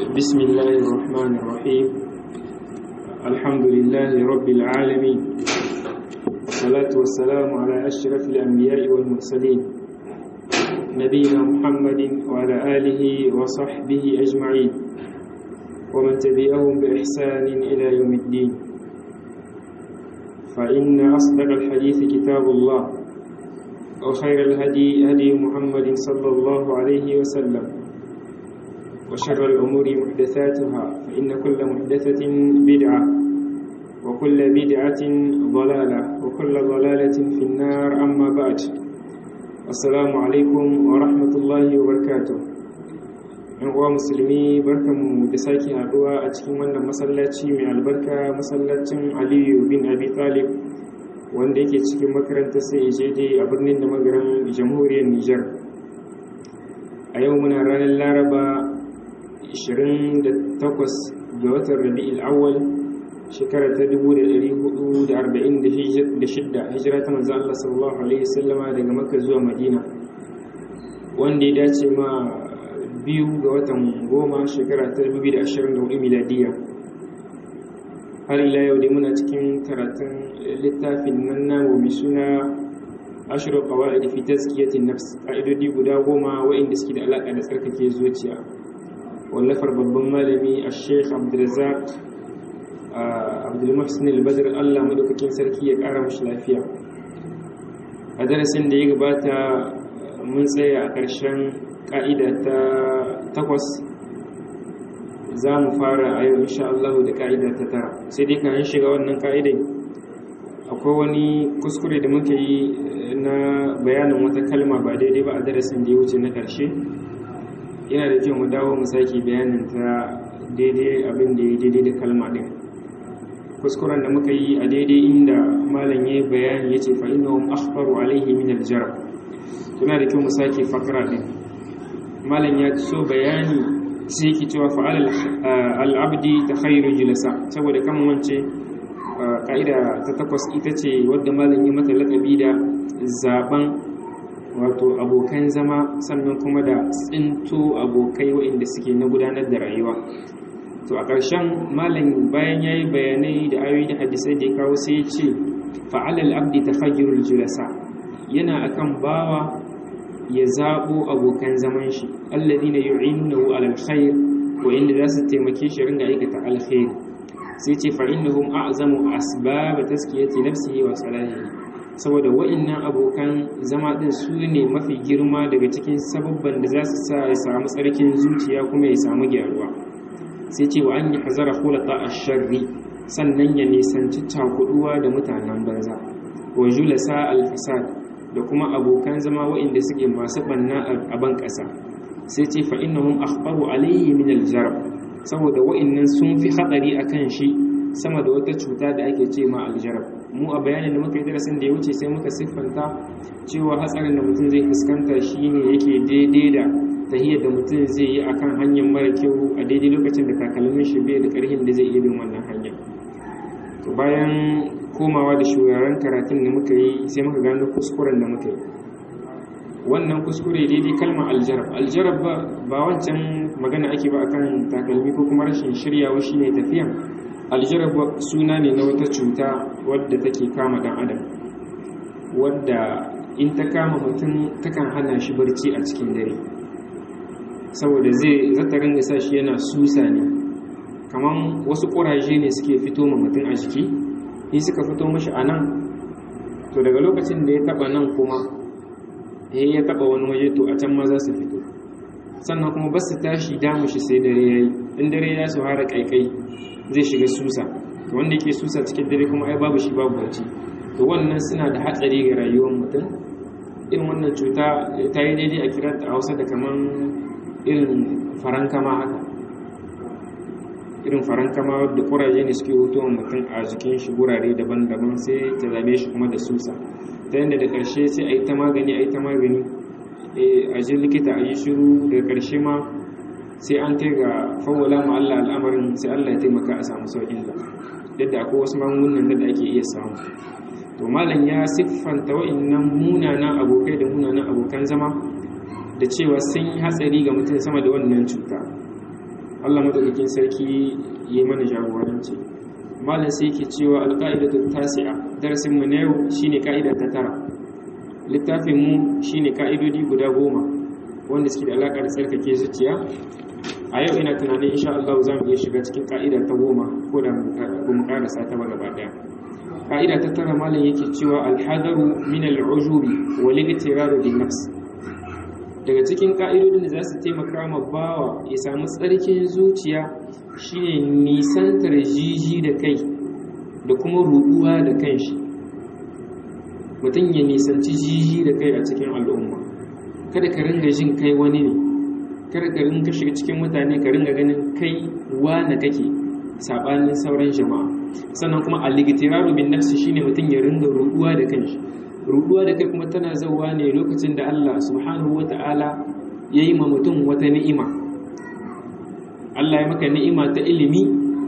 بسم الله الرحمن الرحيم الحمد لله رب العالمين والصلاة والسلام على أشرف الأنبياء والمرسلين نبينا محمد وعلى آله وصحبه أجمعين ومن تبعهم بإحسان إلى يوم الدين فإن أصدق الحديث كتاب الله وخير الهدي هدي محمد صلى الله عليه وسلم وشر الأمور محدثاتها فإن كل محدثة بدعة وكل بدعة ضلالة وكل ضلالة في النار أما بعد السلام عليكم ورحمة الله وبركاته uwa musulmi barkanmu da sake haduwa a cikin wannan masallaci mai albarka masallacin aliyu bin abi talib wanda yake cikin makarantar sai ejede a birnin da magaran jamhuriyar nijar a yau muna ranar laraba 28 ga watan rabi'il awwal shekara ta 1446 hijira ta manzo Allah sallallahu alaihi wasallama daga Makka zuwa Madina wanda ya dace ma biyu ga watan goma shekara ta 2024 miladiya har ila yau dai muna cikin karatun littafin nan namu mai suna ashiru qawaid fi tazkiyatin nafs ka'idodi guda goma waɗanda suke da alaka da tsarkake zuciya wallafar babban malami a sheikh abdulrazak abdulmuhsin al-badr allah madaukakin sarki ya kara mashi lafiya a darasin da ya gabata mun tsaya a ƙarshen ƙa'ida ta takwas za mu fara a yau insha Allah da ƙa'ida ta tara sai dai kayan shiga wannan ƙa'idai akwai wani kuskure da muka yi na bayanin wata kalma ba daidai ba a darasin da ya wuce na ƙarshe yana da kyau mu dawo mu sake bayanin ta daidai abin da ya daidai da kalma ɗin kuskuren da muka yi a daidai inda malam ya bayani ya ce fa'inahum akhbaru alaihi min aljarab tuna da kyau mu sake fakara ɗin malam ya so bayani sai yake cewa fa'al al'abdi ta khairu julasa saboda kan wance ka'ida ta takwas ita ce wadda malam ya mata laƙabi da zaben wato abokan zama sannan kuma da tsinto abokai waɗanda suke na gudanar da rayuwa to a ƙarshen malam bayan ya yi bayanai da ayoyi da hadisai da ya kawo sai ya ce fa'alal abdi ta fagirul julasa yana akan bawa ya zaɓo abokan zaman shi allazi na yu'inunahu alal khair waɗanda za su taimake shi ringa aikata alkhairi sai ce fa'innahum a'zamu asbab taskiyati nafsihi wa salahihi saboda wa'innan abokan zama ɗin su ne mafi girma daga cikin sababban da za su sa ya samu tsarkin zuciya kuma ya samu gyaruwa sai ce wa an yi hazara hulata a sharri sannan ya nisanci cakuduwa da mutanen banza wa julasa alfasad da kuma abokan zama wa'inda suke masu banna a ban ƙasa sai ce fa innahum akhbaru alayhi min aljarab saboda wa'innan sun fi hatsari akan shi sama da wata cuta da ake ce ma aljarab mu a bayanin da muka yi darasin da ya wuce sai muka siffanta cewa hatsarin da mutum zai fuskanta shine yake daidai da tahiyar da mutum zai yi akan hanyar mara kyau a daidai lokacin da takalmin shi bai da karhin da zai iya bin wannan hanyar to bayan komawa da shugaban karatun da muka yi sai muka gano kuskuren da muka yi wannan kuskure daidai kalmar aljarab aljarab ba wancan magana ake ba akan takalmi ko kuma rashin shiryawa shine tafiya aljarab suna ne na wata cuta wadda take kama dan adam wadda in ta kama mutum takan hana shi barci a cikin dare saboda zai zata ringa sa shi yana susa ne kaman wasu ƙuraje ne suke fito ma mutum a jiki in suka fito mashi a nan to daga lokacin da ya taba nan kuma ya taba wani waje to a can ma za su fito sannan kuma ba su tashi damu shi sai dare ya yi in dare ya su hara kaikai zai shiga susa to wanda yake susa cikin dare kuma ai babu shi babu barci to wannan suna da hatsari ga rayuwar mutum irin wannan cuta ta yi daidai a kira ta hausa da kaman irin farankama haka irin farankama da kuraje ne suke hutuwa mutum a jikin shi gurare daban-daban sai ta zame shi kuma da susa ta yadda da ƙarshe sai a yi ta magani a yi ta magani a ji likita a yi shiru daga ƙarshe ma sai an kai ga fawwala ma Allah al'amarin sai Allah ya taimaka a samu sauƙin da yadda akwai wasu magungunan da ake iya samu to malam ya siffanta wa'annan munanan abokai da munanan abokan zama da cewa sun yi hatsari ga mutum sama da wannan cuta Allah madaukakin sarki ya mana jagoranci malam sai yake cewa alqaidatu tasi'a darasin mu na yau shine kaida ta tara littafin mu shine kaidodi guda goma wanda suke da alaka da tsarkake zuciya a yau ina tunanin insha Allah za mu iya shiga cikin ka'ida ta goma ko da ba mu karasa ta ba gaba daya ka'ida ta tara malam yake cewa alhadaru min al'ujubi wal igtiraru bin nafs daga cikin ka'idodin da za su taimaka ma bawa ya samu tsarkin zuciya shine nisantar jiji da kai da kuma ruduwa da kanshi mutum ya nisanci jiji da kai a cikin al'umma kada ka ringa jin kai wani ne kada ka ringa shiga cikin mutane ka ringa ganin kai wane kake sabanin sauran jama'a sannan kuma al-igtiraru bin nafsi shine mutum ya ringa ruduwa da kanshi ruduwa da kai kuma tana zauwa ne lokacin da Allah subhanahu wata'ala ya yi ma mutum wata ni'ima Allah ya maka ni'ima ta ilimi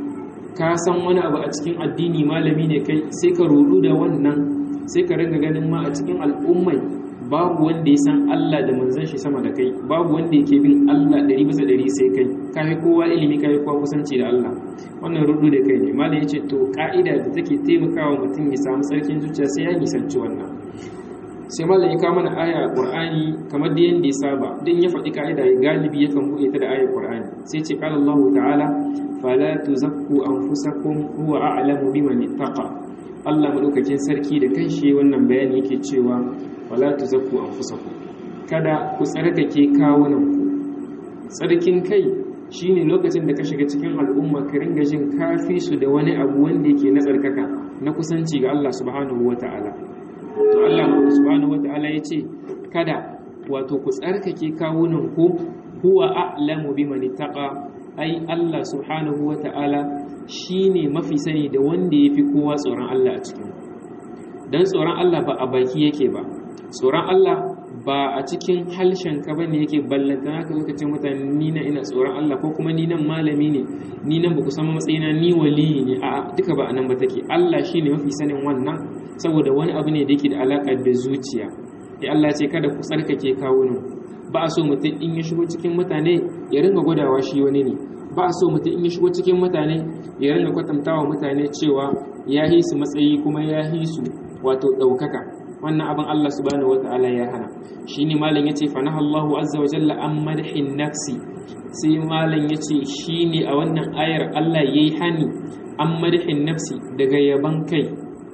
ka san wani abu a cikin addini malami ne kai sai ka rudu da wannan sai ka ringa ganin ma a cikin al'ummai babu wanda ya san Allah da manzon shi sama da kai babu wanda yake bin Allah ɗari bisa ɗari sai kai ka fi kowa ilimi ka fi kowa kusanci da Allah wannan rudu da kai ne malam ya ce to ka'ida da take taimakawa mutum ya samu sarkin zuciya sai ya nisanci wannan sai malam ya kawo mana aya a Qur'ani kamar da yanda ya saba din ya faɗi ka'ida ya galibi yakan buɗe ta da ayar Qur'ani sai ce qala Allah ta'ala fala tuzakku anfusakum huwa a'lamu biman ittaqa Allah madaukakin sarki da kanshi wannan bayani yake cewa wala tuzakku anfusakum kada ku tsarkake kawunanku tsarkin kai shine lokacin da ka shiga cikin al'umma ka ringa jin kafi su da wani abu wanda yake na tsarkaka na kusanci ga Allah subhanahu wata'ala to Allah subhanahu wata'ala yace kada wato ku tsarkake kawunanku huwa a'lamu biman ittaqa ai Allah subhanahu wata'ala shine mafi sani da wanda yafi kowa tsoron Allah a cikin dan tsoron Allah ba a baki yake ba tsoron Allah ba a cikin halshen ka bane yake ballanta haka lokacin mutane ni na ina tsoron Allah ko kuma ni nan malami ne ni nan baku san matsayina ni waliyi ne a duka ba anan ba take Allah shine mafi sanin wannan saboda wani abu ne da yake da alaka da zuciya ya Allah ce kada ku tsarkake kawunan ba a so mutum in ya shigo cikin mutane ya ringa gwadawa shi wani ne ba a so mutum in ya shigo cikin mutane ya ringa kwatantawa mutane cewa ya hi su matsayi kuma ya hi su wato ɗaukaka wannan abin Allah subhanahu wata'ala ya hana shine malam yace fa nahallahu azza wa jalla an madhin nafsi sai malam yace shine a wannan ayar Allah yayi hani an madhin nafsi daga yaban kai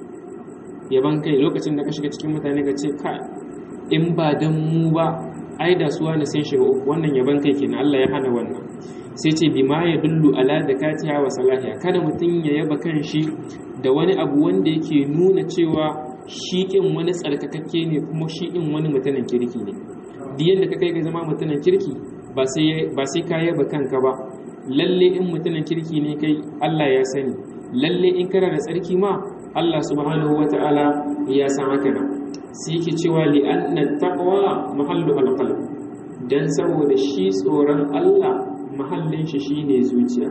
yaban kai lokacin da ka shiga cikin mutane ka ce ka in ba dan mu ba ai da suwa na sai shiga uku wannan yaban kai kenan Allah ya hana wannan sai ce bima ya dullu ala zakatiha wa salahiya kada mutum ya yaba kan shi da wani abu wanda yake nuna cewa shi ɗin wani tsarkakakke ne kuma shi ɗin wani mutanen kirki ne duk yadda ka kai ga zama mutanen kirki ba sai ka yaba kanka ba lalle in mutanen kirki ne kai Allah ya sani lalle in kana da tsarki ma Allah subhanahu wata'ala ya san haka nan sai yake cewa li anna taqwa mahallu alqalb dan saboda shi tsoron Allah mahallin shi shine zuciya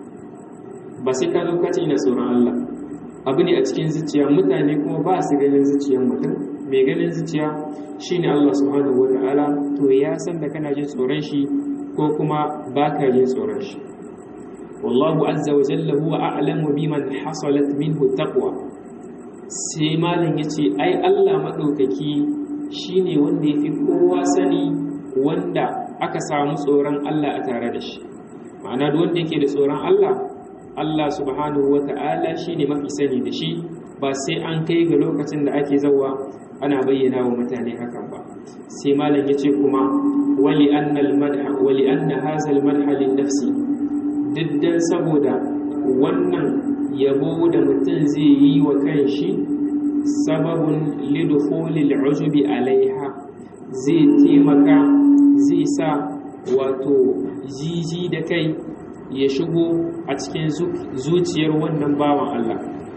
ba sai ka zo ka ce ina tsoron Allah abu ne a cikin zuciya mutane kuma ba su ganin zuciyar mutum mai ganin zuciya shine Allah subhanahu wata'ala to ya san da kana jin tsoron shi ko kuma ba ka jin tsoron shi wallahu azza wa jalla huwa a'lamu biman hasalat minhu taqwa sai malam yace ai Allah madaukaki shine wanda yafi kowa sani wanda aka samu tsoron Allah a tare da shi ma'ana duk wanda yake da tsoron Allah Allah subhanahu wa ta'ala shi ne mafi sani da shi ba sai an kai ga lokacin da ake zauwa ana bayyana wa mutane hakan ba sai malam ya ce kuma wali anna hazal madha lin nafsi diddan saboda wannan yabo da mutum zai yi wa kanshi sababun lidukhulil ujubi alaiha zai taimaka zai sa wato jiji da kai ya shigo a cikin zuciyar wannan bawan Allah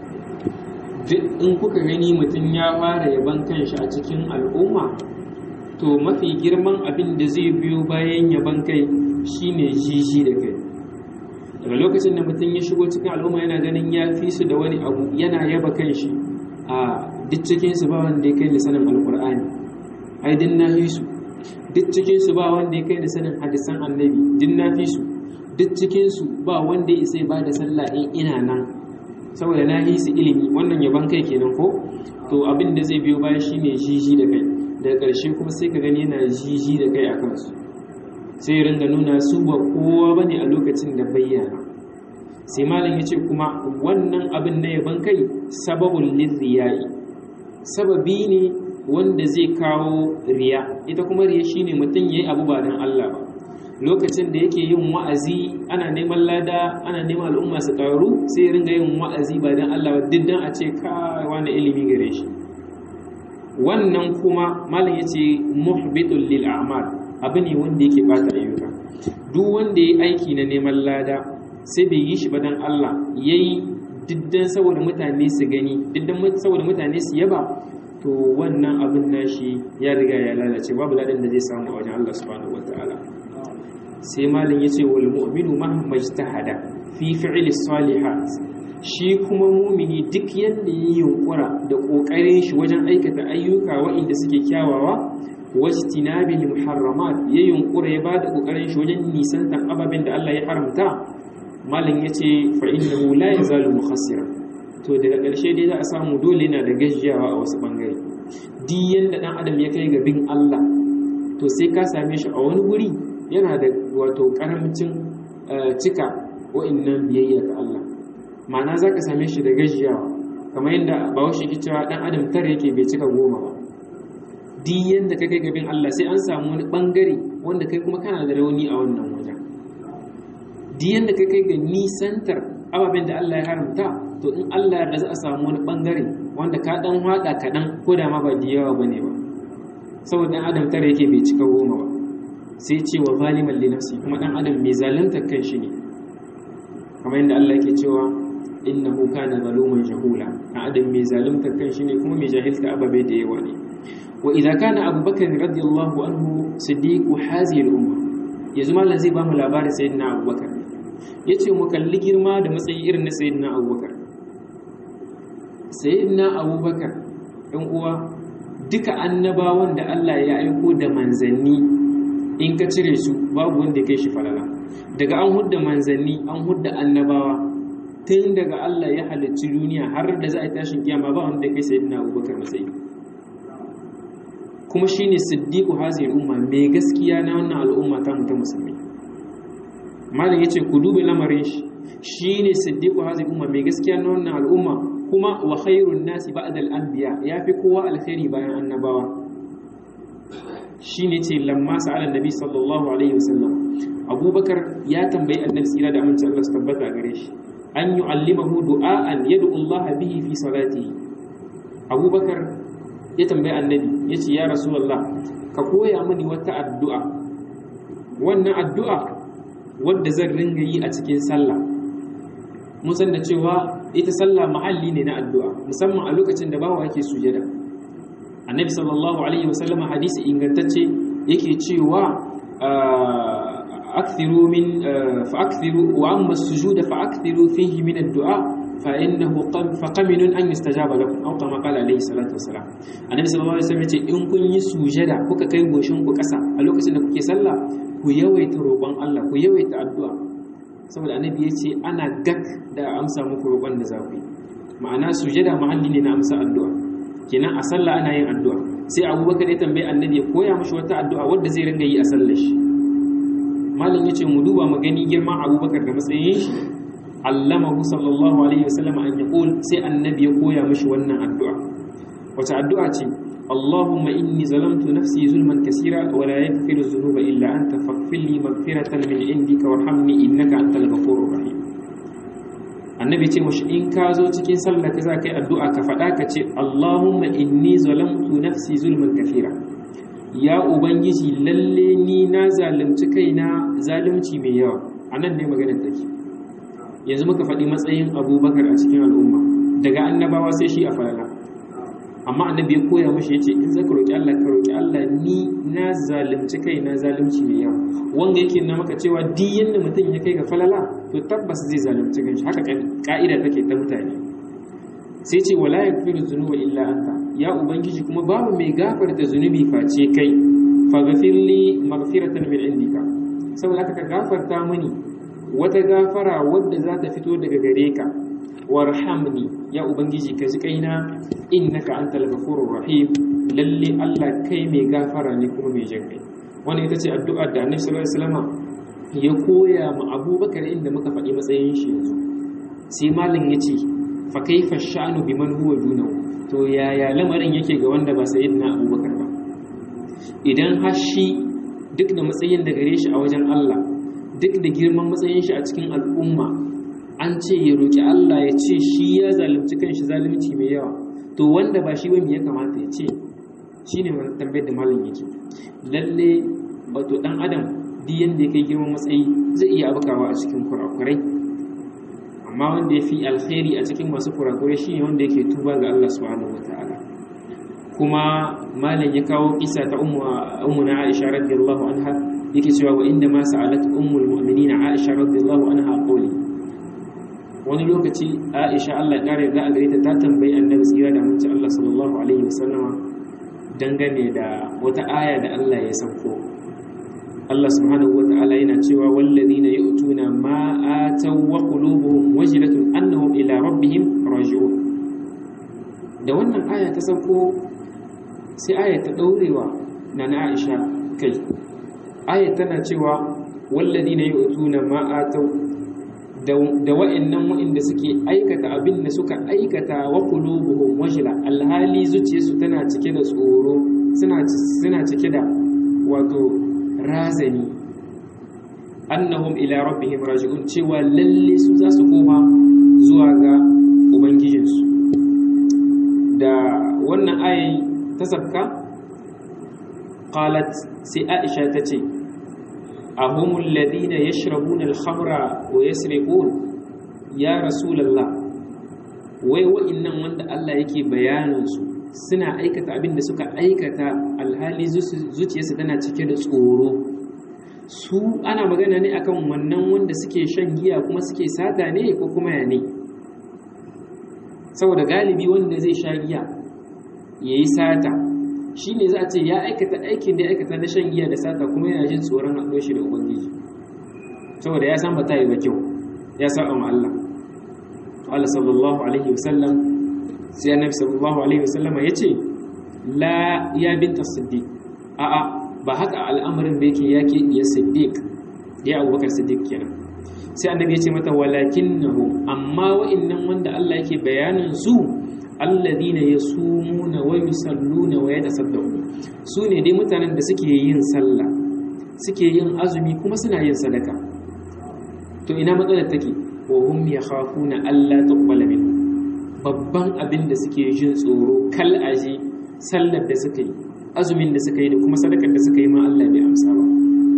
duk in kuka gani mutum ya fara yaban kanshi a cikin al'umma to mafi girman abin da zai biyo bayan yaban kai shine jiji da kai daga lokacin da mutum ya shigo cikin al'umma yana ganin ya fi su da wani abu yana yaba kanshi a duk cikinsu ba wanda ya kai da sanin alkur'ani ai din na fi su duk cikinsu ba wanda ya kai da sanin hadisan annabi din na fi su duk cikinsu ba wanda ya isa ba da sallah in ina nan saboda na yi su ilimi wannan yaban kai kenan ko to abin da zai biyo baya shine jiji da kai daga ƙarshe kuma sai ka gani yana jiji da kai a kansu sai ringa nuna su ba kowa bane a lokacin da bayyana sai malam ya ce kuma wannan abin na yaban kai sababul lirriyai sababi ne wanda zai kawo riya ita kuma riya shine mutum yayi abu ba dan Allah ba lokacin da yake yin wa'azi ana neman lada ana neman al'umma su karu sai ringa yin wa'azi ba dan Allah ba diddan a ce kai wani ilimi gare shi wannan kuma malam yace muhbitul lil a'mal abu ne wanda yake bata ayyuka duk wanda yayi aiki na neman lada sai bai yi shi ba dan Allah yayi diddan saboda mutane su gani diddan saboda mutane su yaba to wannan abin nashi ya riga ya lalace babu ladan da zai samu a wajen Allah subhanahu wataala sai malin yace wal mu'minu mahma ijtahada fi fi'li salihat shi kuma mumini duk yanda yayi yunkura da kokarin shi wajen aikata ayyuka waɗanda suke kyawawa wajtinabil muharramat ya yunkura ya bada kokarin shi wajen nisantan ababen da Allah ya haramta malin yace fa innahu la yazalu mukhassira to daga ƙarshe dai za a samu dole na da gajiyawa a wasu ɓangare duk yadda ɗan adam ya kai ga bin Allah to sai ka same shi a wani guri yana da wato ƙaramcin cika wa'innan biyayya ga Allah ma'ana za ka same shi da gajiyawa kamar yadda bahaushe ke cewa ɗan adam tara yake bai cika goma ba duk yadda ka kai ga bin Allah sai an samu wani ɓangare wanda kai kuma kana da rauni a wannan wajen duk yadda ka kai ga nisantar ababen da Allah ya haramta to in Allah yarda za a samu wani bangare wanda ka dan hada kaɗan ko da ma ba da yawa bane ba saboda dan adam tare yake bai cika goma ba sai ce wa zaliman li nafsi kuma dan adam mai zalunta kan shi ne kamar yadda Allah yake cewa innahu kana zaluman jahula dan adam mai zalunta kan shi ne kuma mai jahilta ababe da yawa ne wa idza kana abubakar radiyallahu anhu siddiqu hazihi al-umma yanzu mallan zai ba mu labarin sayyidina abubakar yace mu kalli girma da matsayi irin na sayyidina abubakar sayyidina abubakar ɗan uwa duka annabawan da Allah ya aiko da manzanni in ka cire su babu wanda ya kai shi falala daga an hudda manzanni an hudda annabawa tun daga Allah ya halicci duniya har da za a tashin kiyama ba wanda ya kai sayyidina abubakar matsayi kuma shine siddiqu hazir umma mai gaskiya na wannan al'umma ta mutum musulmi malam yace ku dube lamarin shi shine siddiqu hazir umma mai gaskiya na wannan al'umma kuma wa khairun nasi ba'da al-anbiya yafi kowa alkhairi bayan annabawa shine ce lamma sa'ala nabi sallallahu alaihi wasallam abubakar ya tambayi annabi tsira da amince Allah su tabbata gare shi an yu'allimahu du'aan yad'u Allah bihi fi salatihi abubakar ya tambayi annabi yace ya rasulullah ka koya mini wata addu'a wannan addu'a wadda zan ringa yi a cikin sallah mun san da cewa ita sallah mahalli ne na addu'a musamman a lokacin da bawa yake sujada annabi sallallahu alaihi wasallam hadisi ingantacce yake cewa akthiru min fa akthiru wa amma as-sujuda fa akthiru fihi min ad-du'a fa innahu fa qaminun an yustajaba lakum aw kama qala alaihi salatu wasalam annabi sallallahu alaihi wasallam yace in kun yi sujada kuka kai goshin ku kasa a lokacin da kuke sallah ku yawaita roƙon Allah ku yawaita addu'a saboda annabi ya ce ana gak da amsa muku roƙon da za ku yi ma'ana sujada mahalli ne na amsa addu'a kenan a sallah ana yin addu'a sai abubakar ya tambayi annabi ya koya mashi wata addu'a wadda zai ringa yi a sallar shi malam ya ce mu duba mu gani girman abubakar da matsayin shi allamahu sallallahu alaihi wasallam an yaqul sai annabi ya koya mashi wannan addu'a wace addu'a ce اللهم إني ظلمت نفسي ظلما كثيرا ولا يغفر الذنوب إلا أنت فاغفر لي مغفرة من عندك وارحمني إنك أنت الغفور الرحيم annabi ce mashi in ka zo cikin sallah ka za ka yi addu'a ka faɗa ka ce Allahumma inni zalamtu nafsi zulman kafira ya ubangiji lalle ni na zalunci kaina zalunci mai yawa anan ne maganar take yanzu muka faɗi matsayin abubakar a cikin al'umma daga annabawa sai shi a falala amma annabi ya koya mashi yace in zaka roki Allah ka roki Allah ni na zalunci kai na zalunci mai yawa wanda yake na maka cewa duk yanda mutum ya kai ga falala to tabbas zai zalunci kanshi haka ka'ida take ta mutane sai ce wala yaghfiru dhunuba illa anta ya ubangiji kuma babu mai gafarta zunubi face kai faghfir li maghfiratan min indika saboda haka ka gafarta mini wata gafara wadda za ta fito daga gare ka warhamni ya ubangiji ka ji kaina innaka antal ghafurur rahim lalle Allah kai mai gafara ne kuma mai jin kai wannan ita ce addu'ar da Annabi sallallahu alaihi wasallam ya koya ma Abubakar inda muka faɗi matsayin shi yanzu sai malam yace fa kaifa sha'nu biman huwa dunahu to yaya lamarin yake ga wanda ba sayyidina Abubakar ba idan har shi duk da matsayin da gare shi a wajen Allah duk da girman matsayin shi a cikin al'umma an ce ya roƙi Allah ya ce shi ya zalunci kanshi zalunci mai yawa to wanda ba shi wani ya kamata ya ce shi ne tambayar da malam yake lalle wato ɗan adam duk yadda ya kai girman matsayi zai iya abukawa a cikin kurakurai amma wanda ya fi alkhairi a cikin masu kurakurai shi ne wanda yake tuba ga Allah subhanahu wa ta'ala kuma malam ya kawo kisa ta ummu na Aisha radiyallahu anha yake cewa wa inda ma sa'alat ummul mu'minin Aisha radiyallahu anha qawli wani lokaci Aisha Allah ya kare da a gare ta ta tambayi Annabi tsira da mun Allah sallallahu alaihi wasallama dangane da wata aya da Allah ya sauko Allah subhanahu wata'ala yana cewa wallazina yu'tuna ma ataw wa qulubuhum wajilatun annahum ila rabbihim raji'un da wannan aya ta sauko sai aya ta daurewa na na Aisha kai aya tana cewa wallazina yu'tuna ma ataw da wa'annan wa'inda suke aikata abin da suka aikata wa qulubuhum wajila alhali zuciyarsu tana cike da tsoro suna suna cike da wato razani annahum ila rabbihim raji'un cewa lalle su za su koma zuwa ga ubangijinsu da wannan ayin ta sabka qalat sai aisha ta ce ahumul ladina yashrabuna al-khamra wa yasriqun ya rasulullah wai wa'innan wanda Allah yake bayanin su suna aikata abin da suka aikata alhali zuciyarsa tana cike da tsoro su ana magana ne akan wannan wanda suke shan giya kuma suke sata ne ko kuma ya ne saboda galibi wanda zai sha giya ya yi sata shi ne za a ce ya aikata aikin da ya aikata na shan giya da sata kuma yana jin tsoron haɗo shi da ubangiji saboda ya san ba ta yi ba kyau ya sa ma Allah Allah sallallahu alaihi wasallam sai annabi sallallahu alaihi wasallama ya ce la ya binta siddiq a'a ba haka al'amarin da yake yake ya siddiq ya abubakar siddiq kenan sai annabi ya ce mata walakinnahu amma wa'annan wanda Allah yake bayanin su alladhina yasumuna wa yusalluna wa yatasaddaqu su ne dai mutanen da suke yin sallah suke yin azumi kuma suna yin sadaka to ina matsalar take wa hum yakhafuna alla tuqbala minhum babban abin da suke jin tsoro kal aji sallar da suka yi azumin da suka yi da kuma sadakar da suka yi ma Allah bai amsa ba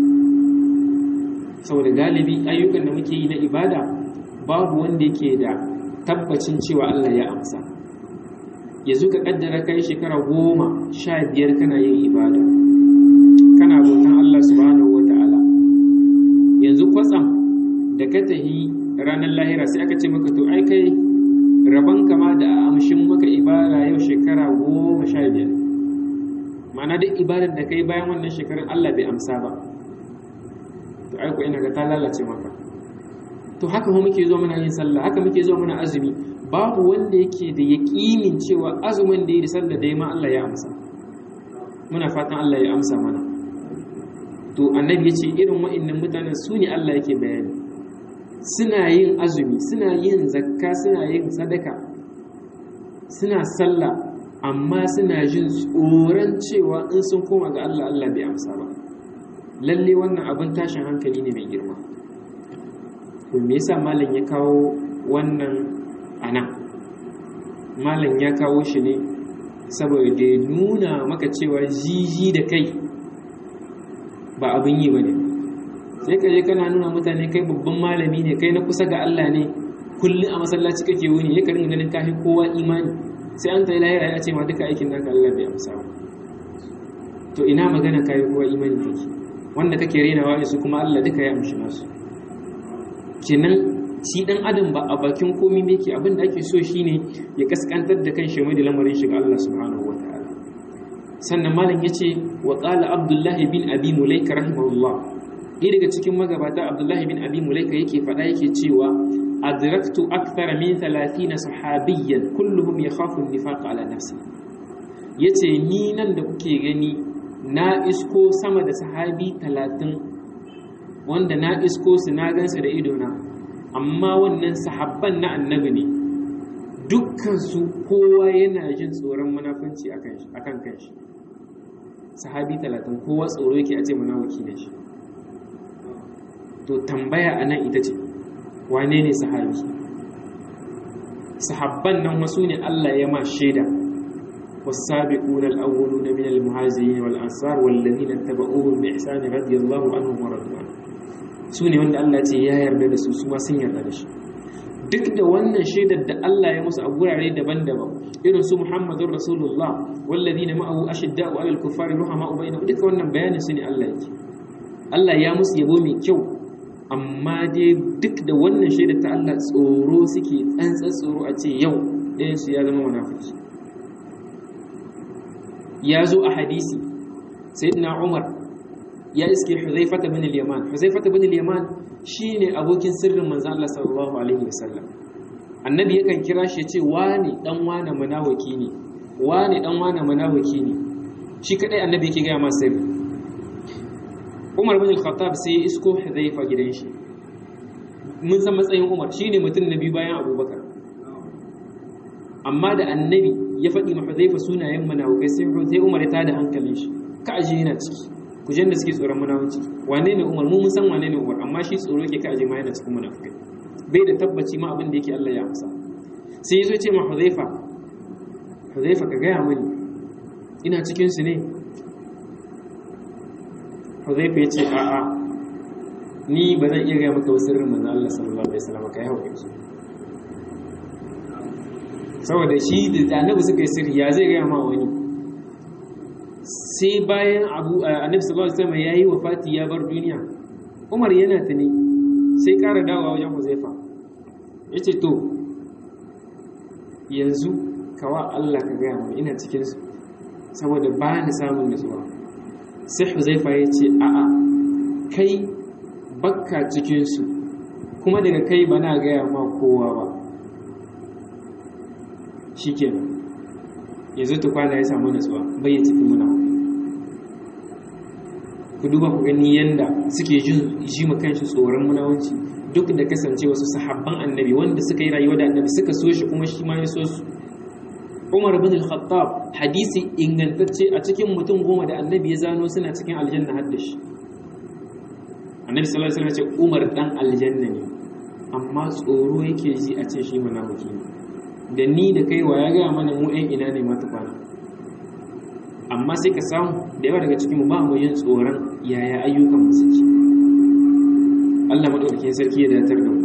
saboda galibi ayyukan da muke yi na ibada babu wanda yake da tabbacin cewa Allah ya amsa yanzu ka kaddara kai shekara goma sha biyar kana yin ibada kana bautan Allah subhanahu wa ta'ala yanzu kwatsam da ka tahi ranar lahira sai aka ce maka to ai kai rabon kama da amshin maka ibada yau shekara goma sha biyar ma'ana duk ibadar da kai bayan wannan shekarun Allah bai amsa ba to aiko ina ga ta lalace maka to haka mu muke zo muna yin sallah haka muke zo muna azumi babu wanda yake da yaƙinin cewa azumin da yi da sallah da ma Allah ya amsa muna fatan Allah ya amsa mana to annabi ya ce irin wa'annan mutanen su ne Allah yake bayani suna yin azumi suna yin zakka suna yin sadaka suna sallah amma suna jin tsoron cewa in sun koma ga Allah Allah bai amsa ba lalle wannan abin tashin hankali ne mai girma to me yasa malam ya kawo wannan ana malam ya kawo shi ne saboda ya nuna maka cewa jiji da kai ba abin yi ba ne sai ka je kana nuna mutane kai babban malami ne kai na kusa ga Allah ne kullum a masallaci kake wuni ya karin ganin kafi kowa imani sai an tsaye lahira ya ce ma duka aikin naka Allah bai amsa ba to ina magana kayi kowa imani kake wanda kake renawa ne su kuma Allah duka ya amshi nasu kenan shi dan adam ba a bakin komai me yake abin da ake so shine ya kaskantar da kan shi mai da lamarin shi ga Allah subhanahu wataala sannan malam yace wa qala abdullahi bin abi mulaika rahimahullah ɗaya daga cikin magabata abdullahi bin abi mulaika yake faɗa yake cewa adraktu akthara min 30 sahabiyyan kulluhum yakhafu an-nifaq ala nafsi yace ni nan da kuke gani na isko sama da sahabi 30 wanda na isko su na gansu da idona amma wannan sahabban na annabi ne dukkansu kowa yana jin tsoron munafunci akan kanshi sahabi 30 kowa tsoro yake a ce munafiki ne shi to tambaya a nan ita ce wane ne sahabi sahabban nan wasu ne Allah ya ma shaida والسابقون الأولون من المهاجرين والأنصار والذين اتبعوهم بإحسان رضي الله عنهم ورضوا عنه سوني wanda Allah ce ya yarda da su su ma sun yarda da shi duk da wannan shaidar da Allah ya musu a gurare daban-daban irin su Muhammadur Rasulullah walladina ma'ahu ashidda'u 'alal kuffari ruhama'u bainahum duka wannan bayanin su ne Allah yake Allah ya musu yabo mai kyau amma dai duk da wannan shaidar ta Allah tsoro suke tsantsan tsoro a ce yau ɗayan su ya zama munafiki ya zo a hadisi sayyidina Umar ya iske Huzaifata bin al-Yaman Huzaifata bin al-Yaman shine abokin sirrin manzo Allah sallallahu alaihi wasallam annabi yakan kira shi yace wani dan wani munafiki ne wani dan wani munafiki ne shi kadai annabi yake ga masa sirri Umar bin al-Khattab sai ya isko Huzaifa gidan shi mun san matsayin Umar shine mutum na biyu bayan Abubakar amma da annabi ya faɗi ma Huzaifa sunayen munafikai sai Umar ya tada hankalin shi ka aje yana ciki kujen da suke tsoron munafici wane ne Umar mu mun san wane ne Umar amma shi tsoro yake ka aje ma yana cikin munafikai bai da tabbaci ma abin da yake Allah ya amsa sai yazo ce ma Huzaifa Huzaifa ka gaya mani ina cikin su ne Huzaifa ya ce a'a ni ba zan iya gaya maka wasu sirrin manzo Allah sallallahu alaihi wasallam kai hawo su saboda shi da annabi suka yi sirri ya zai gaya ma wani sai bayan abu annabi sallallahu alaihi wasallam yayi wafati ya bar duniya Umar yana tuni sai ƙara dawowa wajen Huzaifa yace to yanzu kawa Allah ka gaya mu ina cikin su saboda ba ni samun nutsuwa sai Huzaifa yace a'a kai bakka cikin su kuma daga kai bana gaya ma kowa ba shikenan yanzu tukwana ya samu nutsuwa bai ya tafi muna ku duba ku gani yanda suke ji ma kanshi tsoron munawanci duk da kasance wasu sahabban annabi wanda suka yi rayuwa da annabi suka so shi kuma shi ma ya so su Umar bin al-Khattab hadisi ingantacce a cikin mutum goma da annabi ya zano suna cikin aljanna har da shi annabi sallallahu alaihi wasallam ya ce Umar dan aljanna ne amma tsoro yake ji a ce shi munafiki ne da ni da kai wa ya gaya mana mu 'yan ina ne mata kwana amma sai ka samu da yawa daga cikinmu ba mu yin tsoron yaya ayyukan mu suke Allah madaukakin sarki ya datar da mu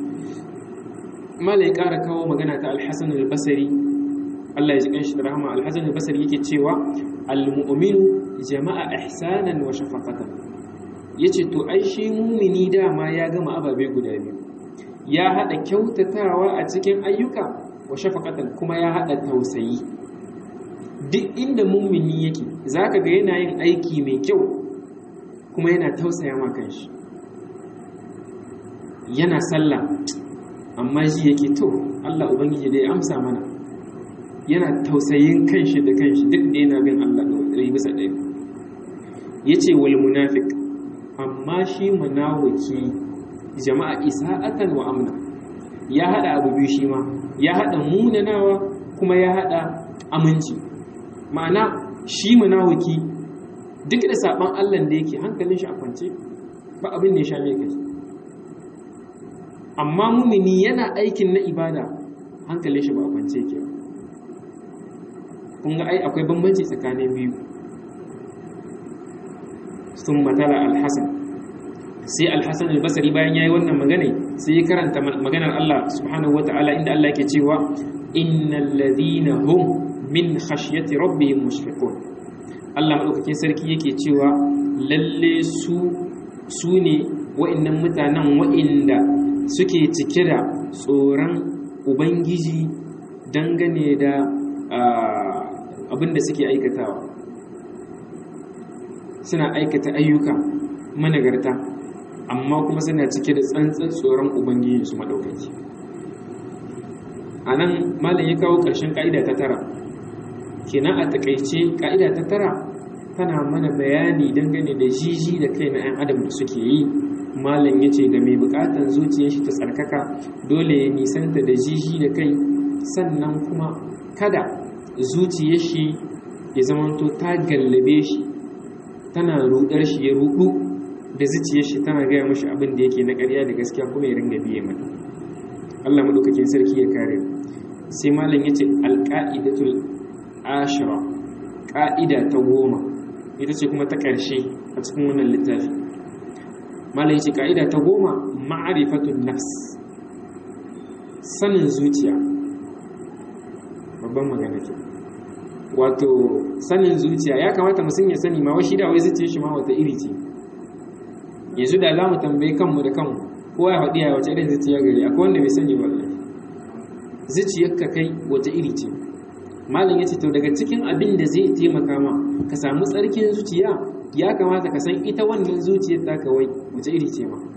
malai ƙara kawo magana ta alhassan al-basri Allah ya ji kanshi da rahama alhassan al-basri yake cewa al-mu'minu jama'a ihsanan wa shafaqatan yace to ai shi mumini dama ya gama ababe guda biyu ya hada kyautatawa a cikin ayyuka wa shafaqatan kuma ya hada tausayi duk inda mummini yake zaka ga yana yin aiki mai kyau kuma yana tausaya ma kanshi yana sallah amma shi yake to Allah ubangiji dai amsa mana yana tausayin kanshi da kanshi duk da yana bin Allah ɗari bisa ɗaya yace wal munafiq amma shi munafiki jama'a isa'atan wa amna ya hada abu biyu shi ma ya haɗa munanawa kuma ya haɗa aminci ma'ana shi munawiki duk da saban Allah da yake hankalin shi a kwance ba abin da ya sha mai kai amma mumini yana aikin na ibada hankalin shi ba a kwance yake kun ga ai akwai bambanci tsakanin biyu sun matala alhassan sai alhassan albasari bayan ya yi wannan magana sai ya karanta maganar Allah subhanahu wa ta'ala inda Allah yake cewa innal ladhina hum min khashyati rabbihim mushfiqun Allah madaukakin sarki yake cewa lalle su su ne wa'annan mutanen wa'inda suke cike da tsoron ubangiji dangane da abin da suke aikatawa suna aikata ayyuka managarta amma kuma suna cike da tsantsan tsoron ubangiji su madaukaki anan malam ya kawo ƙarshen ka'ida ta tara kenan a takaice ka'ida ta tara tana mana bayani dangane da jiji da kai na 'yan adam da suke yi malam ya ce ga mai bukatan zuciyar shi ta tsarkaka dole ya nisanta da jiji da kai sannan kuma kada zuciyar shi ya zamanto ta gallabe shi tana rudar shi ya rudu da zuciyar shi tana gaya mashi abin da yake na ƙarya da gaskiya kuma ya ringa biye mata Allah madaukakin sarki ya kare sai malam ya ce alƙa'idatul ashira ƙa'ida ta goma ita ce kuma ta ƙarshe a cikin wannan littafi malai ce ƙa'ida ta goma ma'arifatun nafs sanin zuciya babban magana ke wato sanin zuciya ya kamata mutum ya sani ma washi da wai zuciya shi ma wata iri ce yanzu da za mu tambayi kanmu da kanmu kowa ya faɗi a wace irin zuciya gari akwai wanda bai sani ba zuciyarka kai wata iri ce malam ya ce to daga cikin abin da zai taimaka ma ka samu tsarkin zuciya ya kamata ka san ita wannan zuciyar ta kawai wace iri ce ma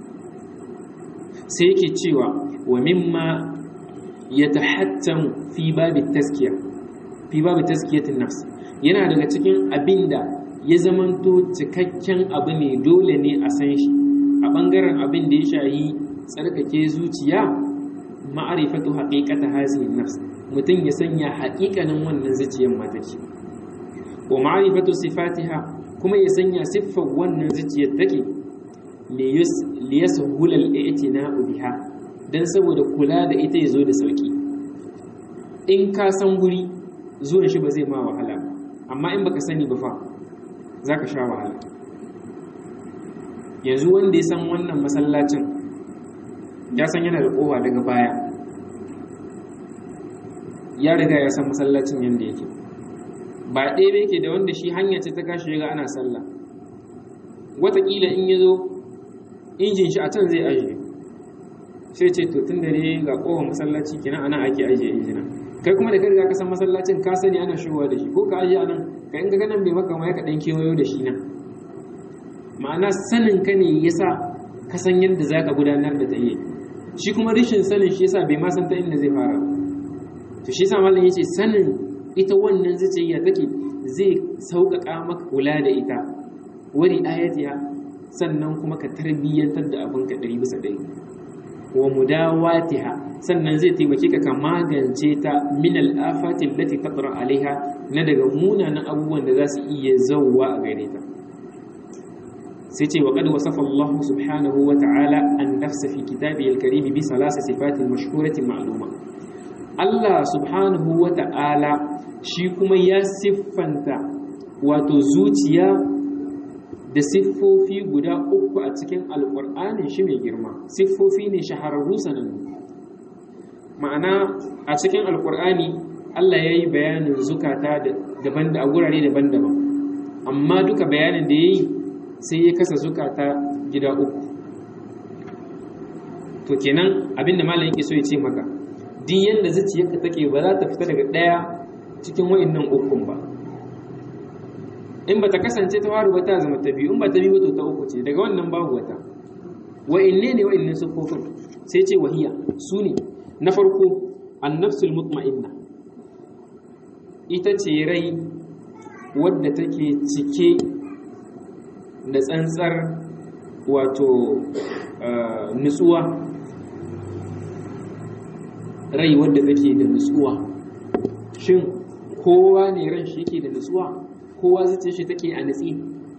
sai yake cewa wa mimma ya tahattamu fi babi taskiya fi babi taskiyatin nafs yana daga cikin abin da ya zamanto cikakken abu ne dole ne a san shi a ɓangaren abin da ya shayi tsarkake zuciya ma'arifatu haqiqata hazihi nafs mutum ya sanya haƙiƙanin wannan zuciyar mataki wa ma'rifatu sifatiha kuma ya sanya siffar wannan zuciyar take li yashula al-i'tina'u biha dan saboda kula da ita yazo da sauki in ka san guri zuwan shi ba zai ma wahala amma in baka sani ba fa zaka sha wahala yanzu wanda ya san wannan masallacin ya san yana da kowa daga baya ya riga ya san masallacin yadda yake ba ɗaya yake da wanda shi hanya ce ta kashi ga ana sallah wataƙila in ya zo injin shi a can zai ajiye sai ce to tun da ne ga ƙofar masallaci kenan ana ake ajiye injina kai kuma da ka riga ka san masallacin ka sani ana shigowa da shi ko ka ajiye anan ka in ga ganin bai maka ma ya ka ɗan kewayo da shi nan ma'ana sanin ka ne yasa ka san yadda za ka gudanar da tsaye shi kuma rashin sanin shi yasa bai ma san ta inda zai fara to shi yasa malam yace sanin ita wannan zuciya take zai sauƙaƙa maka kula da ita wari ayatiha sannan kuma ka tarbiyyantar da abin ka ɗari bisa ɗari wa mudawatiha sannan zai taimake ka ka magance ta min al'afati allati taqra alaiha na daga munanan abubuwan da za su iya zauwa a gare ta sai ce wa qad wasafa Allah subhanahu wa ta'ala an nafsa fi kitabihi al-karim bi salasa sifatin mashhuratin ma'luma Allah subhanahu wa ta'ala shi kuma ya siffanta wato zuciya da siffofi guda uku a cikin alƙur'anin shi mai girma siffofi ne shahararru sanannu ma'ana a cikin alƙur'ani Allah ya yi bayanin zukata daban da a gurare daban-daban amma duka bayanin da ya yi sai ya kasa zukata gida uku to kenan abinda malam yake so ya ce maka duk yanda zuciyarka take ba za ta fita daga ɗaya cikin wa'annan ukun ba in ba ta kasance ta faru ba ta zama ta biyu in ba ta biyu to ta uku ce daga wannan babu wata wa'inne ne wa'inne sufofin sai ce wahiya su ne na farko annafsul mutma'inna ita ce rai wadda take cike da tsantsar wato nutsuwa rai wadda take da nutsuwa shin kowa ne ran shi yake da nutsuwa kowa zace shi take a nutsi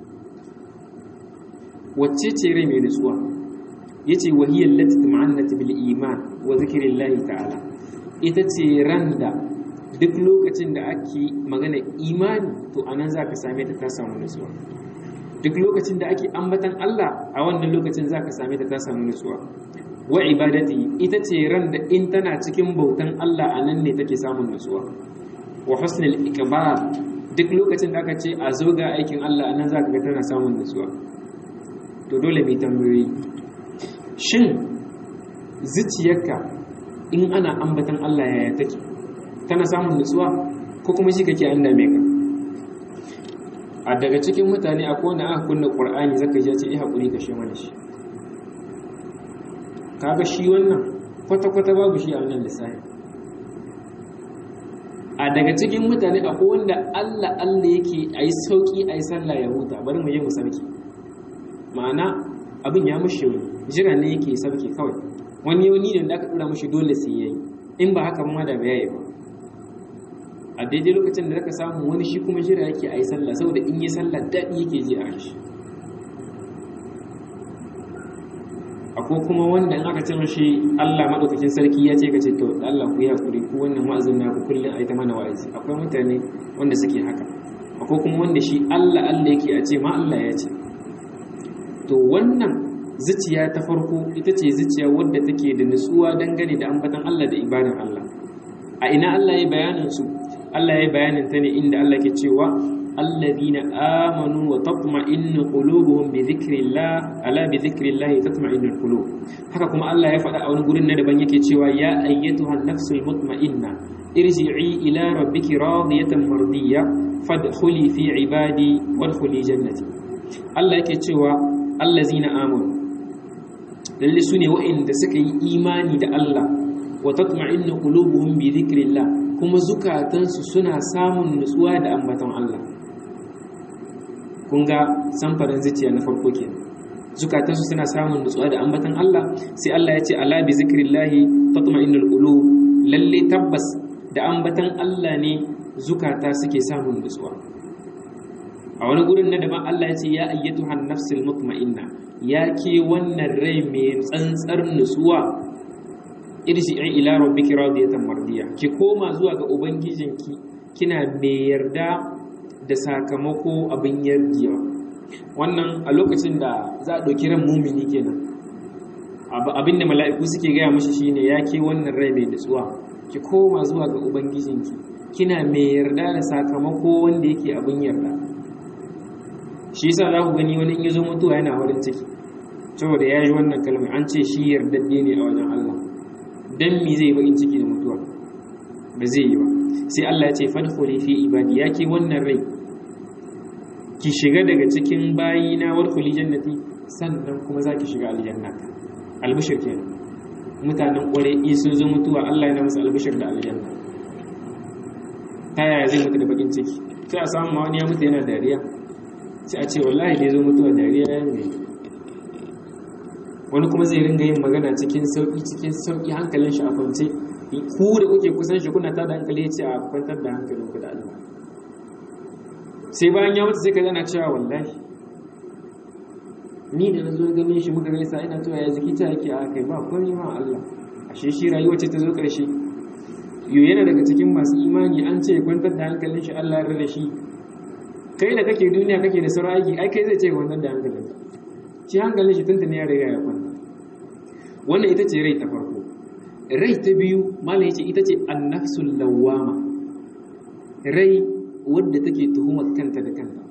wacce ce rai mai nutsuwa yace wahiyar lati tuma'annat bil iman wa zikrillahi ta'ala ita ce ran da duk lokacin da ake magana imani to anan zaka same ta ta samu nutsuwa duk lokacin da ake ambatan Allah a wannan lokacin zaka same ta ta samu nutsuwa wa ibadati ita ce ran da in tana cikin bautan Allah a nan ne take samun nutsuwa wa husnul iqbal duk lokacin da aka ce a zo ga aikin Allah a nan zaka ga tana samun nutsuwa to dole mai tambayoyi shin zuciyarka in ana ambatan Allah yaya take tana samun nutsuwa ko kuma shi kake an dame ka a daga cikin mutane akwai wanda aka kunna Qur'ani zaka ji ce eh hakuri ka shi mana shi kaga shi wannan kwata-kwata babu shi a wannan lissafi a daga cikin mutane akwai wanda Allah Allah yake a yi sauƙi a yi sallah ya huta bari mu yi mu sarki ma'ana abin ya mushe wani jira ne yake sarki kawai wani yau ne da aka ɗora mashi dole sai yayi in ba haka ma da bai ba a daidai lokacin da zaka samu wani shi kuma jira yake a yi sallah saboda in yi sallah daɗi yake ji a shi akwai kuma wanda in aka ce mashi Allah madaukakin sarki ya ce ka ce to Allah ku yi hakuri ku wannan wa'azin na ku kullun ai ta mana wa'azi akwai mutane wanda suke haka akwai kuma wanda shi Allah Allah yake a ce ma Allah ya ce to wannan zuciya ta farko ita ce zuciya wadda take da nutsuwa dangane da ambatan Allah da ibadan Allah a ina Allah ya bayanin su Allah ya bayanin ta ne inda Allah ke cewa الذين آمنوا وتطمئن قلوبهم بذكر الله ألا بذكر الله تطمئن القلوب haka kuma Allah ya faɗa a wani gurin na daban yake cewa ya ayyatuha nafsul mutma'inna irji'i ila rabbiki radiyatan mardiyya fadkhuli fi ibadi wadkhuli jannati Allah yake cewa allazina amanu lalle sune wa'inda suka yi imani da Allah wa tatma'innu qulubuhum bi dhikrillah kuma zukatansu suna samun nutsuwa da ambaton Allah kun ga samfarin zuciya na farko ke zukatansu suna samun nutsuwa da ambatan Allah sai Allah ya ce ala bi zikrillahi tatma'innul qulub lalle tabbas da ambatan Allah ne zukata suke samun nutsuwa a wani gurin na daban Allah ya ce ya ayyatuhan nafsul mutma'inna ya ke wannan rai mai tsantsar nutsuwa irji'i ila rabbiki radiyatan mardiya ki koma zuwa ga ubangijinki kina mai yarda da sakamako abin yarjewa wannan a lokacin da za a ɗauki ran mumini kenan abin da mala'iku suke gaya mashi shine ya ke wannan rai mai nutsuwa ki koma zuwa ga ubangijinki kina mai yarda da sakamako wanda yake abin yarda shi yasa za ku gani wani in ya zo mutuwa yana farin ciki saboda ya yi wannan kalmar an ce shi yardadde ne a wajen Allah dan mi zai bakin ciki da mutuwa ba zai yi ba sai Allah ya ce fadkhuli fi ibadi yake wannan rai ki shiga daga cikin bayina wadkhuli jannati sannan kuma zaki shiga aljanna albishir kenan mutanen kware in sun zo mutuwa Allah yana musu albishir da aljanna ta yaya zai mutu da bakin ciki sai a samu wani ya mutu yana dariya sai a ce wallahi da ya zo mutuwa dariya ya yi wani kuma zai ringa yin magana cikin sauki cikin sauki hankalin shi a kwance ku da kuke kusan shi kuna tada hankali ce a kwantar da hankalin ku da Allah sai bayan ya mutu sai ka zana cewa wallahi ni da na zo ganin shi muka gaisa ina cewa ya jiki ta yake a kai ba komai ma Allah ashe shi rayuwa ce ta zo karshe yo yana daga cikin masu imani an ce kwantar da hankalin shi Allah ya rada shi kai da kake duniya kake da sauran aiki ai kai zai ce kwantar da hankalin shi hankalin shi tuntuni ya riga ya kwanta wannan ita ce rai ta farko rai ta biyu malam yace ita ce annafsul lawama rai wadda take tuhumar kanta da kanta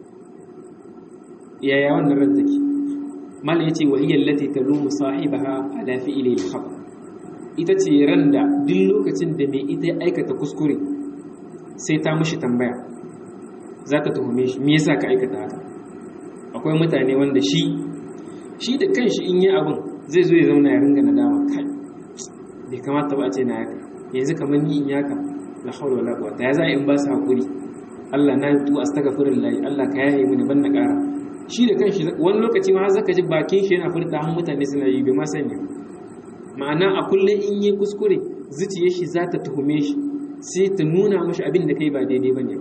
yaya wannan ran take malam yace wa hiya allati talumu sahibaha ala fi'li al-khata ita ce ran da duk lokacin da mai ita ya aikata kuskure sai ta mishi tambaya za ta tuhume shi me yasa ka aikata haka akwai mutane wanda shi shi da kanshi in yi abin zai zo ya zauna ya ringa nadama kai bai kamata ba a ce na yaka yanzu kamar ni in yaka la hawla wala quwwata ya za in ba su hakuri Allah na yi astaghfirullah Allah ka yaye mini ban na ƙara shi da kanshi wani lokaci ma zaka ji bakin shi yana furta han mutane suna yi bai ma sani ma'ana a kullum in yi kuskure zuciyar shi za ta tuhume shi sai ta nuna mashi abin da kai ba daidai bane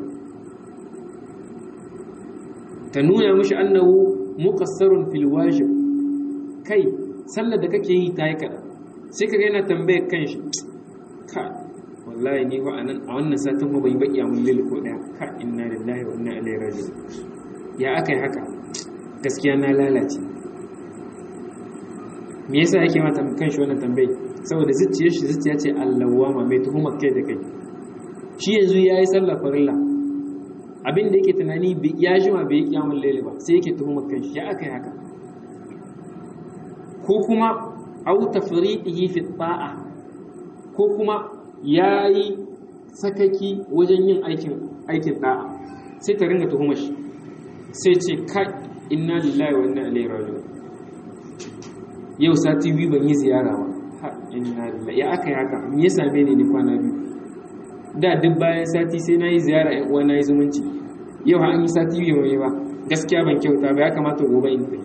ta nuna mashi annahu muqassarun fil wajib kai sallar da kake yi ta yi kaɗan sai ka yana tambayar kanshi ka wallahi ni fa anan a wannan satin ma bai baki mun lil ko daya ka inna lillahi wa inna ilaihi raji'un ya akai haka gaskiya na lalace me yasa yake mata kanshi wannan tambayi saboda zuciyar shi zuciya ce allawama mai tuhumar kai da kai shi yanzu yayi sallar farilla abin da yake tunani ya jima bai yi kiyamun laili ba sai yake tuhumar kanshi ya akai haka ko kuma au tafriqihi fi ta'a ko kuma yayi sakaki wajen yin aikin aikin da'a sai ta ringa tuhumar shi sai ce ka inna lillahi wa inna ilaihi raji'un yau sati biyu ban yi ziyara ba ha inna lillahi ya aka yi haka me ya same ni ni kwana biyu da duk bayan sati sai na yi ziyara ƴan uwa na yi zumunci yau an yi sati biyu mai ba gaskiya ban kyauta ba ya kamata gobe in tafi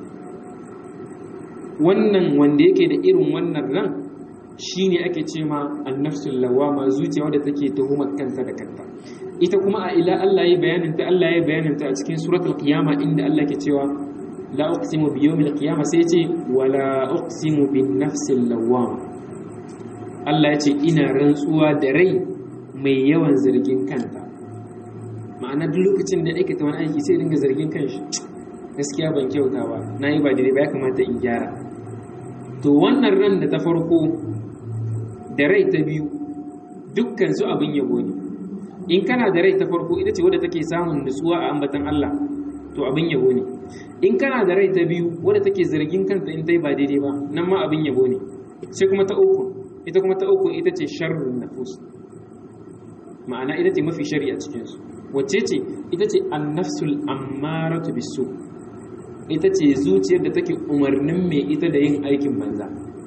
wannan wanda yake da irin wannan ran shine ake ce ma annafsul lawama zuciya wadda take tuhumar kanta da kanta ita kuma a ila Allah ya bayanin ta Allah ya bayanin ta a cikin suratul qiyama inda Allah ke cewa la uqsimu bi yawmil qiyama sai ce wala uqsimu bin nafsil lawama Allah ya ce ina rantsuwa da rai mai yawan zargin kanta ma'ana duk lokacin da aikata wani aiki sai dinga zargin kanshi gaskiya ban kyauta ba na yi ba daidai ba ya kamata in gyara to wannan ran da ta farko da rai ta biyu dukkan su abin yabo ne in kana da rai ta farko ita ce wadda take samun nutsuwa a ambatan Allah to abin yabo ne in kana da rai ta biyu wadda take zargin kanta in ta yi ba daidai ba nan ma abin yabo ne sai kuma ta uku ita kuma ta uku ita ce sharrun nafus ma'ana ita ce mafi shari a cikinsu wacce ce ita ce annafsul ammaratu bisu ita ce zuciyar da take umarnin mai ita da yin aikin banza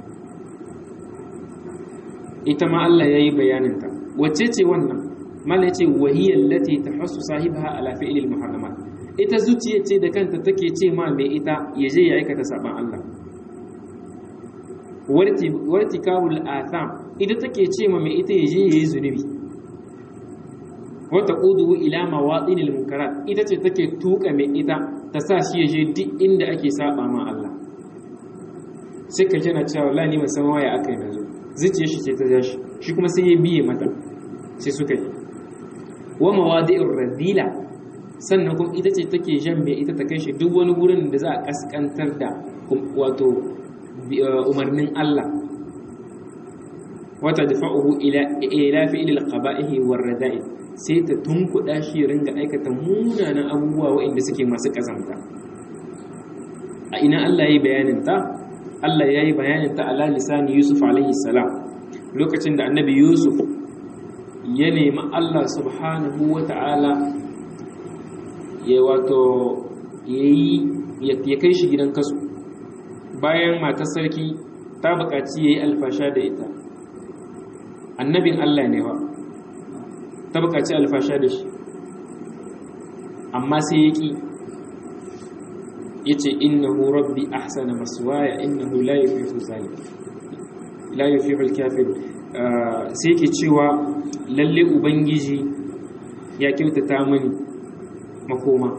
ita ma Allah ya yi bayaninta wacce ce wannan mala ce wahiyar lati ta hasu sahibaha ala fi'ilil muharramat ita zuciyar ce da kanta take ce ma mai ita ya je ya aikata saban Allah warti kawul atham ita take ce ma mai ita ya je ya yi zunubi wata ƙuduhu ila mawaɗinil munkarat ita ce take tuka mai ita ta sa shi ya je duk inda ake saba ma Allah sai ka jana cewa la ni san waya aka yi nazo zuciyar shi ce ta ja shi shi kuma sai ya biye mata sai suka yi wa mawadi'ur radila sannan kuma ita ce take jan mai ita ta kai shi duk wani gurin da za a kaskantar da wato umarnin Allah wata dafa'uhu ila ila fi'il al-qaba'ihi war rada'i sai ta tunkuɗa shi ringa aikata munanan abubuwa waɗanda suke masu ƙazamta a ina Allah ya yi bayaninta Allah ya yi bayaninta ala lisani Yusuf alaihi salam lokacin da annabi Yusuf ya nemi Allah subhanahu wa ta'ala ya wato ya kai shi gidan kasu bayan matar sarki ta buƙaci ya yi alfasha da ita annabin Allah ne ba ta bukaci alfasha da shi amma sai ya ƙi ya ce innahu rabbi ahsana maswaya innahu la yufihu zalim la yufihu al-kafir sai ke cewa lalle ubangiji ya kyautata mini makoma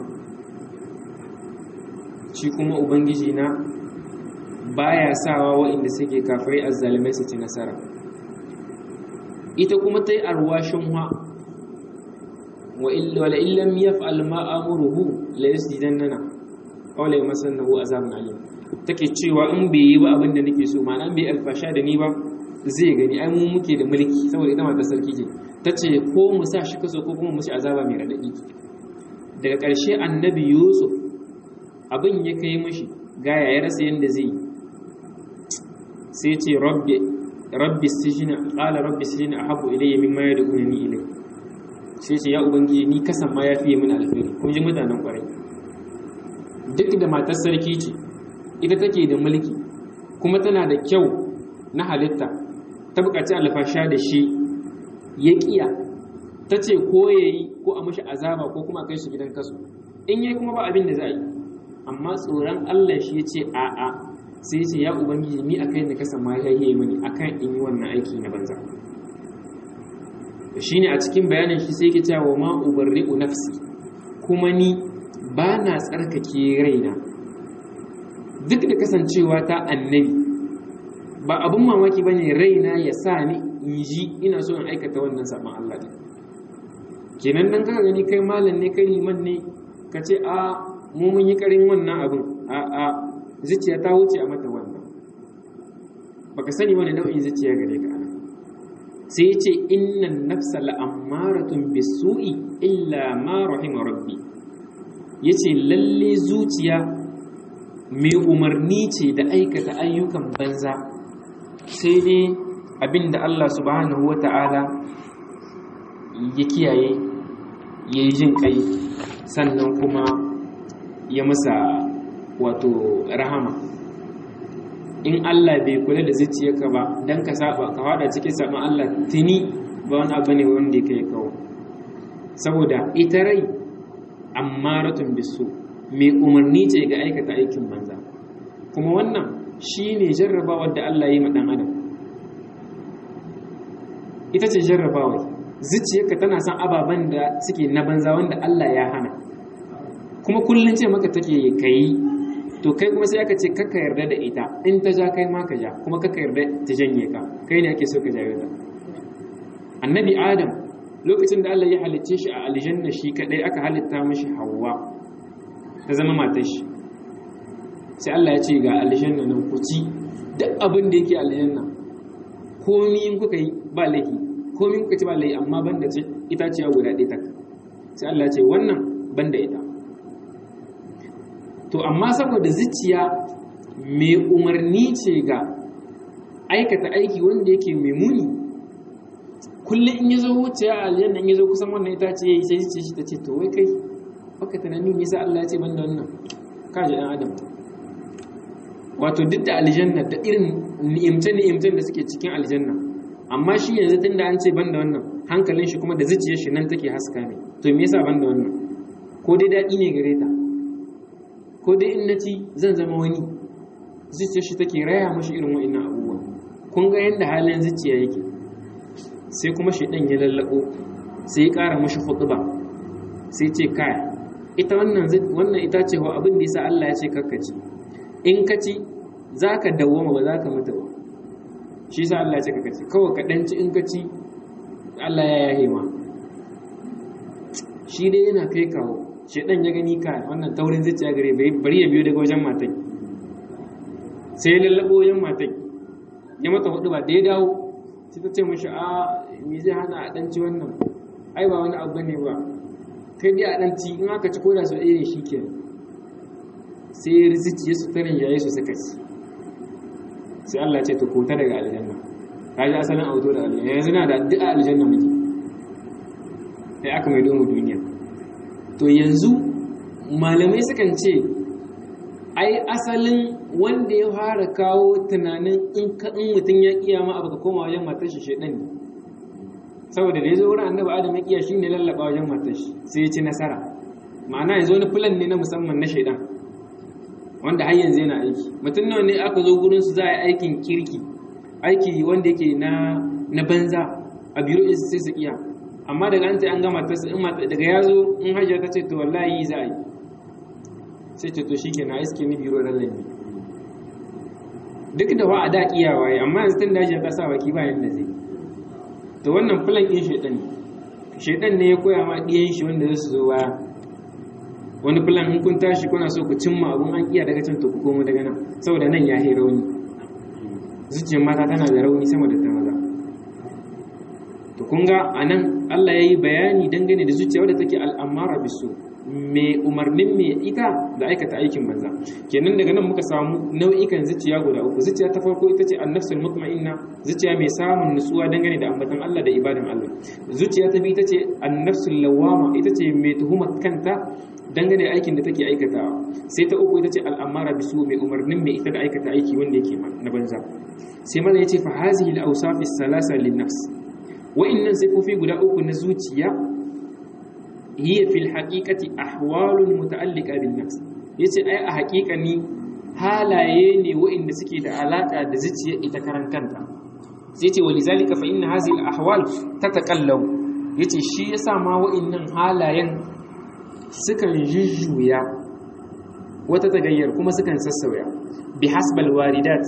shi kuma ubangiji na baya sawa waɗanda suke kafirai azzalimai su ci nasara ita kuma ta yi arwashin wa wala illam yaf'al ma amuruhu la yasjidannana aw la yamassannahu azabun alim take cewa in bai yi ba abin da nake so ma'ana bai alfasha da ni ba zai gani ai mu muke da mulki saboda ita mata sarki ce tace ko mu sa shi kaso ko kuma mu shi azaba mai radadi daga ƙarshe annabi yusuf abin ya kai mishi gaya ya rasa yanda zai sai ce rabbi rabbi sijina qala rabbi sijina ahabbu ilayya mimma yad'unani ilayhi sai ce ya ubangiji ni kasan ma ya fiye min alheri kun ji mutanen kwarai duk da matar sarki ce ita take da mulki kuma tana da kyau na halitta ta bukaci alfasha da shi ya kiya ta ce ko ya yi ko a mashi azaba ko kuma a kai shi gidan kasu in yi kuma ba abin da za a yi amma tsoron allah shi ya ce a'a sai ce ya ubangiji ni a kai da kasan ma ya yi mini akan in yi wannan aiki na banza shi ne a cikin bayanin shi sai ke cewa ma ubarri'u nafsi kuma ni ba na tsarkake raina duk da kasancewa ta annabi ba abin mamaki ba ne raina ya sa ni in ji ina so in aikata wannan saɓon Allah ne kenan dan kaka gani kai malam ne kai liman ne ka ce a mu mun yi ƙarin wannan abin a a zuciya ta wuce a mata wannan baka sani wani nau'in zuciya gare ka ana sai ce innan nafsa la'ammaratun bisu'i illa ma rahima rabbi yace lalle zuciya mai umarni ce da aikata ayyukan banza sai dai abinda Allah subhanahu wata'ala ya kiyaye ya yi jin kai sannan kuma ya masa wato rahama in Allah bai kula da zuciyarka ba dan ka saba ka fada cikin saban Allah tuni ba wani abu ne wanda kai kawo saboda ita rai ammaratun bisu mai umarni ce ga aikata aikin banza kuma wannan shine jarrabawar da Allah yi ma dan adam ita ce jarrabawar zuciyarka tana son ababen da suke na banza wanda Allah ya hana kuma kullum ce maka take kai to kai kuma sai aka ce kaka yarda da ita in ta ja kai ma ka ja kuma kaka yarda ta janye ka kai ne ake so ka jawo ta annabi adam lokacin da Allah ya halicce shi a aljanna shi kadai aka halitta mishi Hawwa ta zama matar shi sai Allah ya ce ga aljanna nan ku ci duk abin da yake aljanna komi in kuka yi ba laifi komi kuka ci ba laifi amma banda ce itaciya guda ɗaya tak sai Allah ya ce wannan banda ita to amma saboda zuciya mai umarni ce ga aikata aiki wanda yake mai muni kullum in ya zo wuce a aljanna in ya zo kusan wannan ita ce yayi sai ce shi ta ce to wai kai baka tunani me yasa Allah ya ce banda wannan ka ji dan adam wato duk da aljanna da irin ni'imce ni'imcen da suke cikin aljanna amma shi yanzu tunda an ce banda wannan hankalin shi kuma da zuciyar shi nan take haska ne to me yasa banda wannan ko dai daɗi ne gare ta ko dai in naci zan zama wani zuciyar shi take raya mashi irin wa'annan abubuwa kun ga yadda halin zuciya yake sai kuma shaidan ya lallabo sai ya ƙara mashi hutuba sai ce kai ita wannan wannan ita ce wa abin da yasa Allah ya ce kakkaci in ka ci zaka dawwama ba zaka mutu ba shi yasa Allah ya ce kakkaci kawai ka danci in ka ci Allah ya yahe ma shi dai yana kai kawo shaidan ya gani ka wannan taurin zuciya gare bari ya biyo daga wajen matai sai ya lallabo wajen matai ya mata hudu ba da ya dawo sai ta ce mashi a me zai hana a ɗanci wannan ai ba wani abu ne ba kai dai a ɗanci in aka ci koda sau ɗaya shi ke sai ya rizici ya su tarin yayi su suka ci sai Allah ce ta kota daga aljanna ka ji asalin auto da aljanna yanzu na da addu'a aljanna muke sai aka mai domin duniya to yanzu malamai sukan ce ai asalin wanda ya fara kawo tunanin in mutum ya kiyama abu ka koma wajen matar shi shedan ne saboda da ya zo wurin annabi adam ya kiya shine lallaba wajen matar shi sai ya ci nasara ma'ana yanzu wani fulan ne na musamman na shedan wanda har yanzu yana aiki mutum nawa ne aka zo gurin su za a yi aikin kirki aiki wanda yake na na banza a biro sai su iya amma daga an ce an gama ta in daga ya zo in hajiya ta ce to wallahi za a yi sai ce to shi ke na iske ni biro ran lalle duk da wa a da kiyawa yi amma yanzu tun da hajiya ta sa baki ba yanda zai to wannan filan ɗin shaidan ne shaidan ne ya koya ma ɗiyan shi wanda zai su zo baya wani filan in kun tashi kuna so ku cimma abun an iya daga can to ku komo daga nan saboda nan ya yi rauni zuciyar mata tana da rauni sama da ta maza to kun ga anan Allah ya yi bayani dangane da zuciya wadda take al'amara bisu mai umarnin mai ita da aikata aikin banza kenan daga nan muka samu nau'ikan zuciya guda uku zuciya ta farko ita ce annafsul mutma'inna zuciya mai samun nutsuwa dangane da ambatan Allah da ibadan Allah zuciya ta biyu ita ce annafsul lawama ita ce mai tuhumar kanta dangane da aikin da take aikatawa sai ta uku ita ce al'amara bisu mai umarnin mai ita da aikata aiki wanda yake na banza sai mana yace fa hazihi al-awsaf as-salasa lin-nafs wa'innan sifofi guda uku na zuciya hiya fil haqiqati ahwalun muta'alliqa bin nafs yace ai a haƙiƙani halaye ne wa'inda suke da alaka da zuciya ita karan kanta sai ce walizalika fa inna hadhihi al ahwal tataqallaw yace shi yasa ma wa'innan halayen sukan jujjuya wata tagayyar kuma sukan sassauya bi hasbal waridat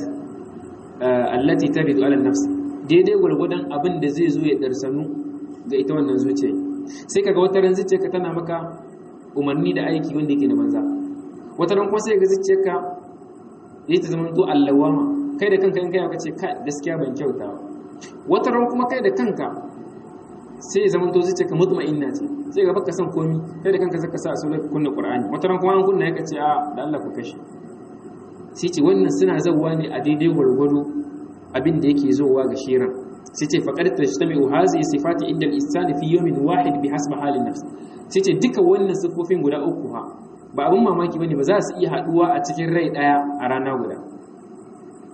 allati taridu ala nafs daidai gwargwadon abin da zai zo ya darsanu ga ita wannan zuciya sai kaga wata ran zuciyarka tana maka umarni da aiki wanda yake na banza wata ran kuma sai ga zuciyarka yayi ta zama to allawama kai da kanka in kai ka ce kai gaskiya ban kyauta ba wata ran kuma kai da kanka sai ya zama to zuciyarka mutma'inna ce sai ga baka san komi kai da kanka zaka sa sunan kunna qur'ani wata ran kuma an kunna yaka ce a da Allah ku kashe sai ce wannan suna zawwa ne a daidai gwargwado abin da yake zowa ga shiran sai ce faƙar tajtami'u hazihi sifati inda al-insani fi yawmin wahid bi hasbi halin nafs sai ce duka wannan sifofin guda uku ha ba abin mamaki bane ba za su iya haduwa a cikin rai daya a rana guda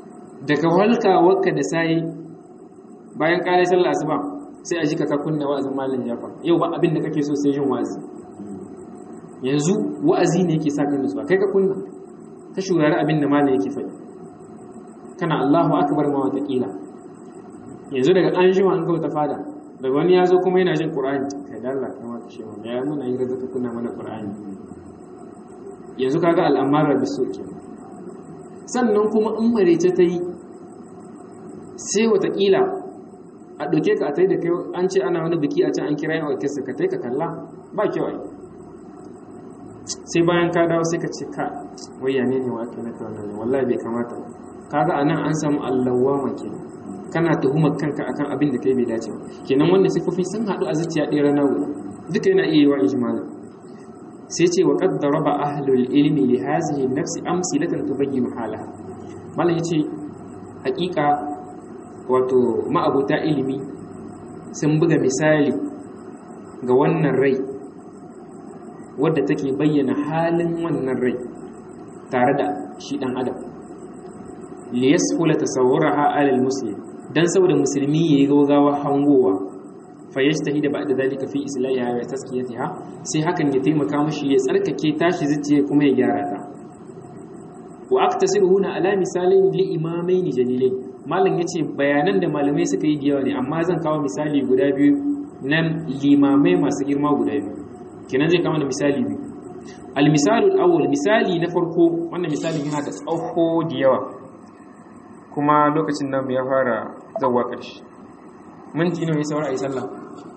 daga walkawarka da sai bayan kare sallah asuba sai a ji ka kunna wa'azin malam Jafar yau ba abin da kake so sai jin wa'azi yanzu wa'azi ne yake sa ka nutsuwa kai ka kunna ka shurari abin da malam yake faɗi kana Allahu akbar ma wata kila yanzu daga an jima an kauta fada daga wani ya zo kuma yana jin Qur'ani kai da Allah kuma ka shewa ya muna yi razaka kunna mana Qur'ani yanzu kaga al'amara bisu kenan sannan kuma in marece ta yi sai watakila a ɗauke ka a tai da kai an ce ana wani biki a can an kira yin orkestra ka tai ka kalla ba kyau ai sai bayan ka dawo sai ka ce ka waya ne ne wake na ta wannan wallahi bai kamata ba kaga anan an samu allawama ke kana tuhumar kanka akan abin da kai bai dace ba kenan wannan sifofi sun haɗu a zuciya ɗaya rana guda duka yana iya yi wa ijmalan sai ce wa qad daraba ahlul ilmi li hadhihi an-nafsi amsilatan tubayyinu halaha mallan yace hakika wato ma'abuta ilimi sun buga misali ga wannan rai wadda take bayyana halin wannan rai tare da shi dan adam li yasfula tasawwuraha ala al-muslim dan saboda musulmi yayi gaugawa hangowa fayyastahida ba'da zalika fi islahiha wa taskiyatiha sai hakan ya taimaka mashi ya tsarkake tashi zuciya kuma ya gyara ta wa aktasiru huna ala misalin li imamaini jalilai malam yace bayanan da malamai suka yi yawa ne amma zan kawo misali guda biyu nan limamai masu girma guda biyu kenan zai kawo misali biyu al misalu awwal misali na farko wannan misalin yana da tsawo da yawa kuma lokacin nan ya fara zawwa ƙarshe minti nawa ya saura a yi sallah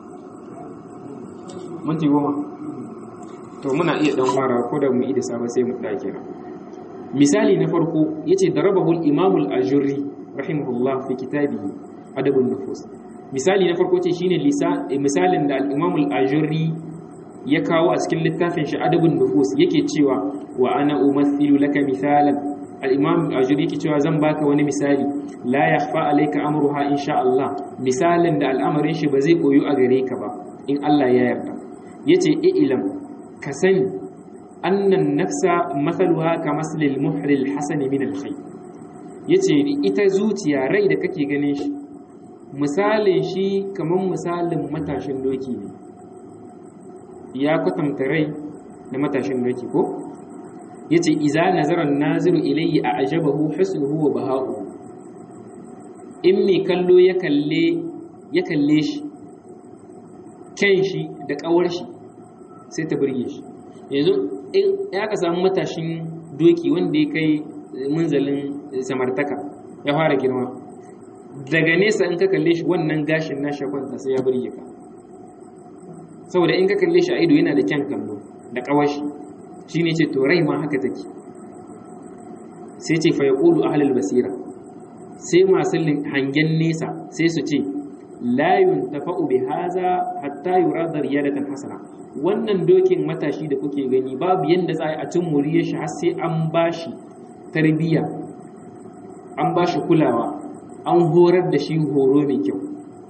minti goma to muna iya dan fara ko da mu yi da safe sai mu dake na misali na farko yace darabahu al-imam al-ajurri rahimahullah fi kitabihi adabun nufus misali na farko ce shine misalin da al-imam al-ajurri ya kawo a cikin littafin shi adabun nufus yake cewa wa ana umathilu laka misalan al-imam al-ajurri yake cewa zan baka wani misali la yakhfa alayka amruha insha Allah misalin da al'amarin shi ba zai koyo a gare ka ba in Allah ya yarda yace ilam ka sani annan nafsa mathaluha ka maslil muhril hasan min al-khayr yace ita zuciya rai da kake ganin shi misalin shi kaman misalin matashin doki ne ya kwatanta rai da matashin doki ko yace iza nazara naziru ilayhi a ajabahu husnuhu wa baha'u in mai kallo ya kalle ya kalle shi kyan shi da kawar shi sai ta burge shi yanzu in ya ka samu matashin doki wanda ya kai munzalin samartaka ya fara girma daga nesa in ka kalle shi wannan gashin nashi kwanta sai ya burge ka saboda in ka kalle shi a ido yana da kyan kallo da kawar shi shi ne ce to rai ma haka take sai ce fa yaqulu ahlul basira sai masu hangen nesa sai su ce la yuntafa'u bi haza hatta yurada riyadatan hasana wannan dokin matashi da kuke gani babu yanda za a cin muriyar shi har sai an bashi tarbiyya an bashi kulawa an horar da shi horo mai kyau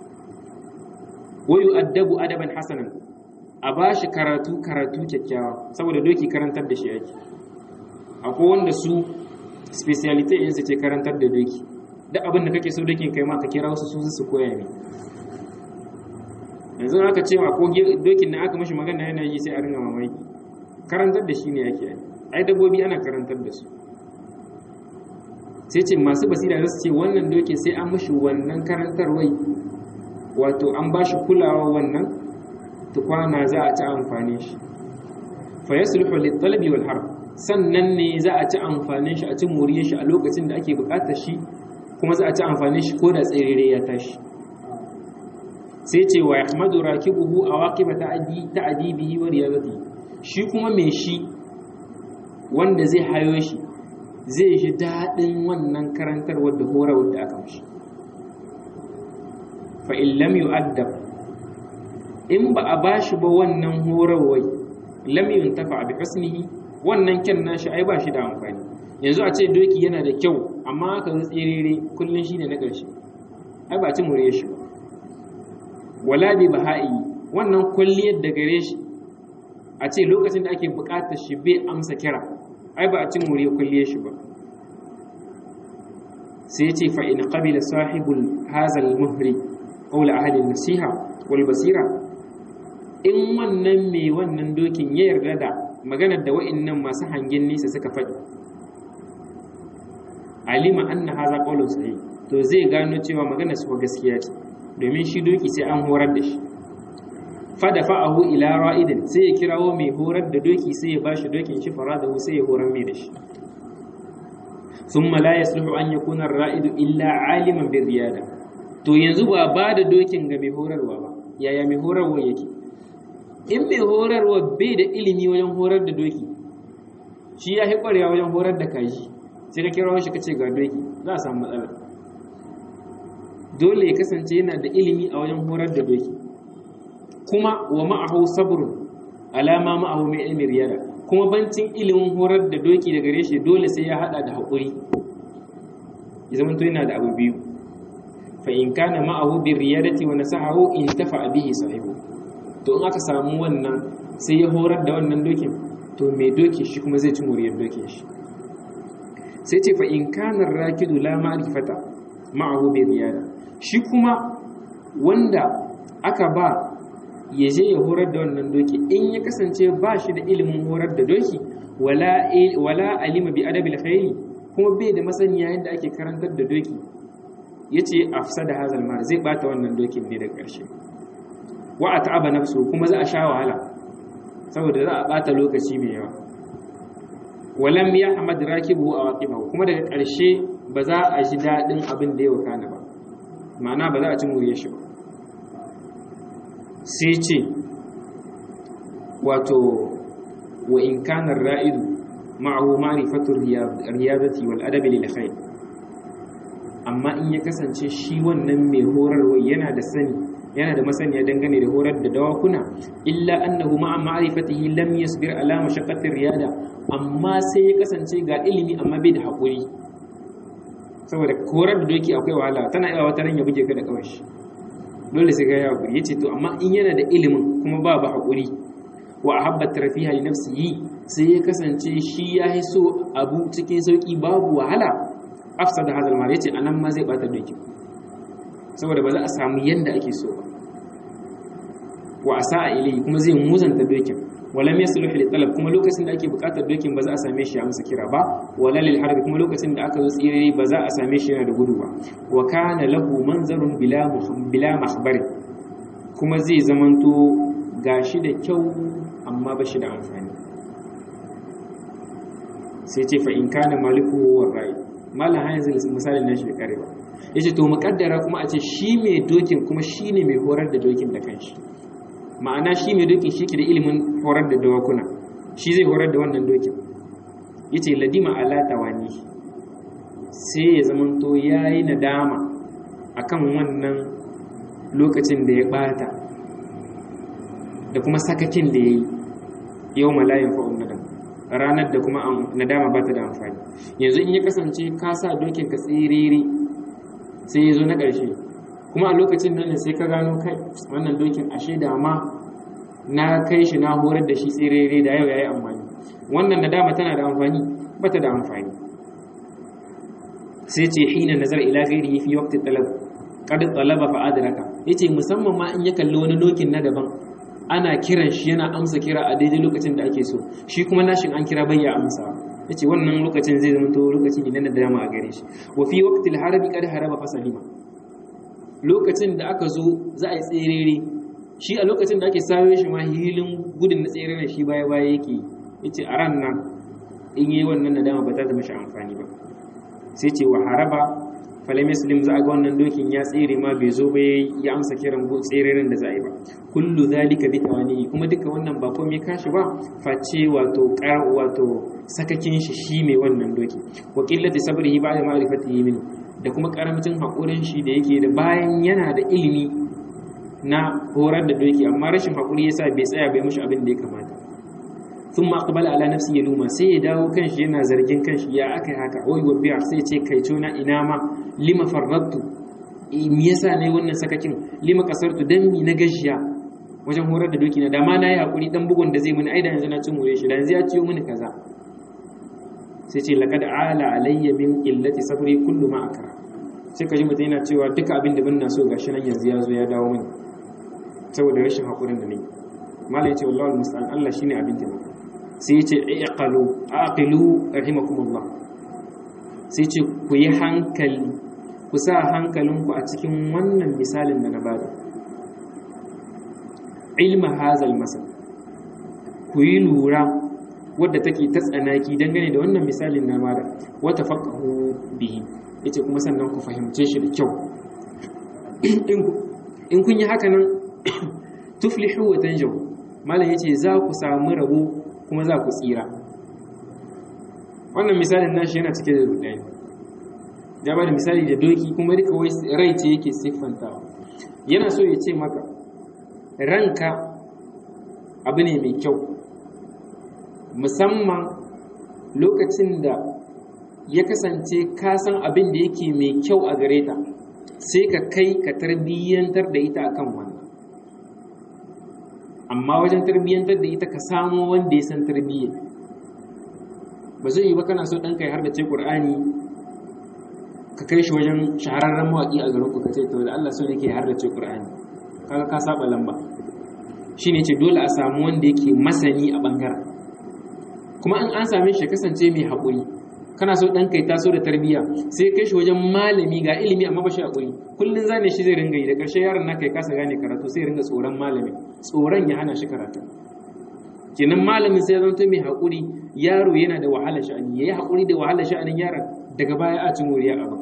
wayu addabu adaban hasanan a ba shi karatu karatu kyakkyawa saboda doki karantar da shi yake akwai wanda su speciality ɗinsu ce karantar da doki duk abin da kake so dokin kai ma ka kira wasu su su koya ne yanzu aka ce ma ko dokin na aka mashi magana yana yi sai a ringa mamaki karantar da shi ne yake yi ai dabbobi ana karantar da su sai ce masu basira za su ce wannan dokin sai an mashi wannan karantarwai wato an ba shi kulawa wannan tukwana za a ci amfani shi fa yasluhu lit-talabi wal harb sannan ne za a ci amfanin shi a ci muriyar shi a lokacin da ake bukatar shi kuma za a ci amfanin shi ko da tsirire ya tashi sai ce wa yahmadu rakibuhu awaqiba ta'di ta'dibihi wa riyadati shi kuma me shi wanda zai hayo shi zai ji dadin wannan karantarwar da horawar da aka mishi fa in lam yu'addab in ba a ba shi ba wannan horarwai lam yuntafa bi husnihi wannan kyan nashi ai ba shi da amfani yanzu a ce doki yana da kyau amma aka zo tsirere kullun shine na ƙarshe ai ba ci mure shi ba wala bi baha'i wannan kulliyar da gare shi a ce lokacin da ake buƙatar shi bai amsa kira ai ba a ci mure kulliyar shi ba sai ce fa in qabila sahibul hazal muhri qawla ahli nasiha wal basira in wannan mai wannan dokin ya yarda da maganar da wa'annan masu hangen nisa suka faɗi alima anna haza qawlun sahih to zai gano cewa maganar su gaskiya ce domin shi doki sai an horar da shi fada fa'ahu ila ra'idin sai ya kirawo mai horar da doki sai ya bashi dokin shi faradahu sai ya horar mai da shi thumma la yasluhu an yakuna ar-ra'idu illa aliman bir riyada to yanzu ba ba da dokin ga mai horarwa ba yaya mai horarwa yake in mai horarwa bai da ilimi wajen horar da doki shi ya kwarewa wajen horar da kaji sai ka kirawo shi kace ga doki za a samu matsala dole ya kasance yana da ilimi a wajen horar da doki kuma wa ma'ahu sabrun alama ma'ahu mai ilmi riyada kuma bancin ilimin horar da doki da gare shi dole sai ya hada da haƙuri ya zama to yana da abu biyu fa in kana ma'ahu bi riyadati wa nasahahu in tafa bihi sahibu to in aka samu wannan sai ya horar da wannan dokin to mai doki shi kuma zai ci muriyar dokin shi sai ce fa in kana rakidu la ma'rifata ma'ahu bi riyada shi kuma wanda aka ba ya je ya horar da wannan doki in ya kasance ba shi da ilimin horar da doki wala alima bi adabil khayli kuma bai da masaniya yadda ake karantar da doki yace afsada hazal mar zai bata wannan dokin ne da ƙarshe wa at'aba nafsu kuma za a sha wahala saboda za a bata lokaci mai yawa walam yahmad rakibu awaqibahu kuma daga ƙarshe ba za a ji dadin abin da ya wakana ba ma'ana ba za a ci muriyar shi ba sai ce wato wa in kana ra'idu ma'ahu ma'rifatu riyadati wal adabi lil khair amma in ya kasance shi wannan mai horarwa yana da sani yana da masaniya dangane da horar da dawakuna illa annahu ma'a ma'rifatihi lam yasbir ala mashaqqati riyada amma sai ya kasance ga ilimi amma bai da hakuri saboda horar da doki akwai wahala tana iya wata ran ya buge ka da kawai dole sai ga ya hakuri yace to amma in yana da ilimin kuma ba ba hakuri wa ahabba tarfiha li nafsihi sai ya kasance shi ya yi so abu cikin sauki babu wahala afsada hadal mal yace anan ma zai bata doki saboda ba za a samu yanda ake so ba wa asaa ilayhi kuma zai muzanta dokin wala mai suluhu li talab kuma lokacin da ake bukatar dokin ba za a same shi a amsa kira ba wala lil harbi kuma lokacin da aka zo tsire ba za a same shi yana da gudu ba wa kana lahu manzarun bila bila mahbari kuma zai zamanto gashi da kyau amma ba shi da amfani sai ce fa in kana maliku wa rai malan ha yanzu misalin nashi da kare ba yace to muqaddara kuma a ce shi mai dokin kuma shine mai horar da dokin da kanshi ma'ana shi mai dokin shi ke da ilimin horar da dawakuna shi zai horar da wannan dokin ya ce ladima ala tawani sai ya zamanto ya yi nadama a kan wannan lokacin da ya bata da kuma sakakin da ya yi yau malayin fa'un nadam ranar da kuma nadama ba ta da amfani yanzu in ya kasance ka sa dokin ka tsiriri sai ya zo na ƙarshe kuma a lokacin nan sai ka gano kai wannan dokin ashe da ma na kai shi na horar da shi tsirere da yau yayi amfani wannan nadama tana da amfani bata da amfani sai ce hina nazar ila ghairihi fi waqti talab qad talaba fa adraka yace musamman ma in ya kalli wani dokin na daban ana kiran shi yana amsa kira a daidai lokacin da ake so shi kuma nashin an kira bayya amsa yace wannan lokacin zai zama to lokaci ne na nadama a gare shi wa fi waqti al-harbi qad haraba fasalima lokacin da aka zo za a yi tserere shi a lokacin da ake sayo shi ma hilin gudun na tserere shi baya baya yake ya ce a ran nan in yi wannan nadama ba ta zama shi amfani ba sai ce wa haraba falai muslim za a ga wannan dokin ya tsere ma bai zo ba ya amsa kiran tsereren da za a yi ba kullu zalika bi tawani kuma duka wannan ba komai kashi ba face wato kar wato sakakin shi shi mai wannan doki wa qillati sabrihi ba'da ma'rifatihi minhu da kuma karamcin haƙurin shi da yake da bayan yana da ilimi na horar da doki amma rashin haƙuri yasa bai tsaya bai mushi abin da ya kamata sun maƙabala ala nafsi ya luma sai ya dawo kanshi yana zargin kanshi ya aka yi haka oi wabbiya sai ce kai na ina ma lima farrattu me yasa ne wannan sakakin lima kasartu dan mi na gashiya wajen horar da doki na da ma na yi haƙuri dan bugun da zai mini ai da yanzu na cin more shi da yanzu ya ciyo mini kaza sai ce laqad ala alayya min illati sabri kullu ma akra sai ka ji mutum yana cewa duka abin da ban na so gashi nan yanzu ya zo ya dawo mini saboda rashin haƙurin da ne malai ce wallahi musta'an Allah shine abin taimako sai ya ce iqalu aqilu rahimakumullah sai ce ku yi hankali ku sa hankalinku a cikin wannan misalin da na bada ilma hazal masal ku yi lura wadda take ta tsanaki dangane da wannan misalin na bada wata faqahu bihi yace kuma sannan ku fahimce shi da kyau in kun yi haka nan tuflihu wa tanjaw malam yace za ku samu rabo kuma za ku tsira wannan misalin nashi yana cike da rudani ya ba da misali da doki kuma duka wai rai ce yake siffantawa yana so ya ce maka ranka abu ne mai kyau musamman lokacin da ya kasance ka san abin da yake mai kyau a gare ta sai ka kai ka tarbiyyantar da ita akan wannan amma wajen tarbiyyantar da ita ka samo wanda ya san tarbiyyar ba zai yi ba kana so ɗanka ya har da ce ƙur'ani ka kai shi wajen shahararren mawaƙi a garin ku ka ce to da Allah so ne ke har da ce ƙur'ani kaga ka saba lamba shine ce dole a samu wanda yake masani a bangaren kuma in an same shi kasance mai haƙuri kana so ɗan kai taso da tarbiyya sai kai shi wajen malami ga ilimi amma ba shi haƙuri kullum zane shi zai ringa yi da ƙarshe yaron naka ya kasa gane karatu sai ringa tsoron malami tsoron ya hana shi karatu kenan malamin sai ya zama mai haƙuri yaro yana da wahala sha'ani yayi haƙuri da wahala sha'anin yaron daga baya a cin wuriya a ba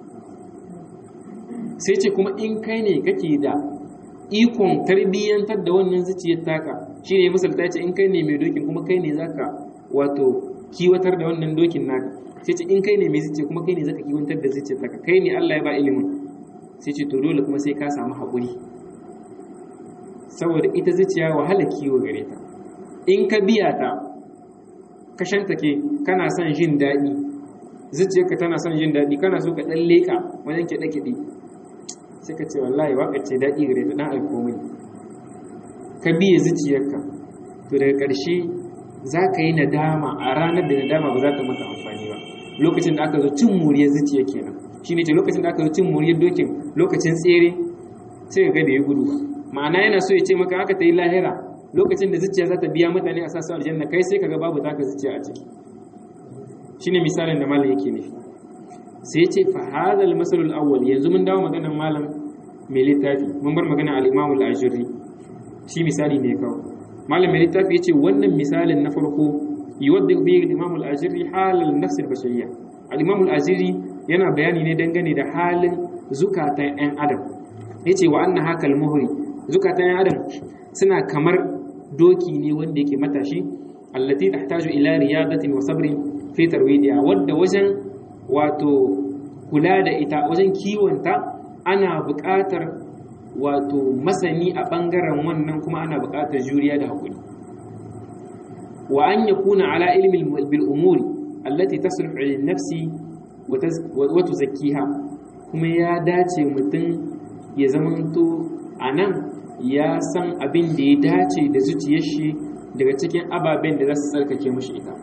sai ce kuma in kai ne kake da ikon tarbiyyantar da wannan zuciyar taka shine misalta ce in kai ne mai dokin kuma kai ne zaka wato kiwatar da wannan dokin naka sai ce in kai ne mai zuciya kuma kai ne zaka kiwantar da zuciyar taka kai ne Allah ya ba ilimin sai ce to dole kuma sai ka samu haƙuri saboda ita zuciya wahala kiwo gare ta in ka biya ta ka shantake kana son jin daɗi zuciyarka tana son jin daɗi kana so ka ɗan leƙa wajen kiɗe-kiɗe sai ka ce wallahi waƙar ce daɗi gare ta ɗan aiko mini ka biye zuciyarka to daga ƙarshe za ka yi nadama a ranar da nadama ba za ta maka amfani ba lokacin da aka zo cin muriyar zuciya kenan shi ne ce lokacin da aka zo cin muriyar dokin lokacin tsere sai ga da ya gudu ba ma'ana yana so ya ce maka aka ta yi lahira lokacin da zuciya za ta biya mutane a sassa aljanna kai sai kaga babu taka zuciya a ciki shine misalin da malam yake nufi sai ya ce fa hadal masalul awwal yanzu mun dawo maganar malam mai littafi mun bar magana al-imam al-ajuri shi misali ne kawo malam mai littafi yace wannan misalin na farko yuwaddi bi al-imam al-ajuri halal nafs al-bashariyya al-imam al-ajuri yana bayani ne dangane da halin zukatan ɗan adam yace wa anna hakal muhri zukatan ɗan adam suna kamar doki ne wanda yake matashi allati tahtaju ila riyadatin wa sabrin fi tarwidiha wadda wajen wato kula da ita wajen kiwonta ana buƙatar wato masani a ɓangaren wannan kuma ana buƙatar juriya da haƙuri wa an ya kuna ala ilimin bil umuri allati tasluhu lin nafsi wa tuzakkiha kuma ya dace mutum ya zamanto anan ya san abin da ya dace da zuciyar shi daga cikin ababen da za su tsarkake mashi ita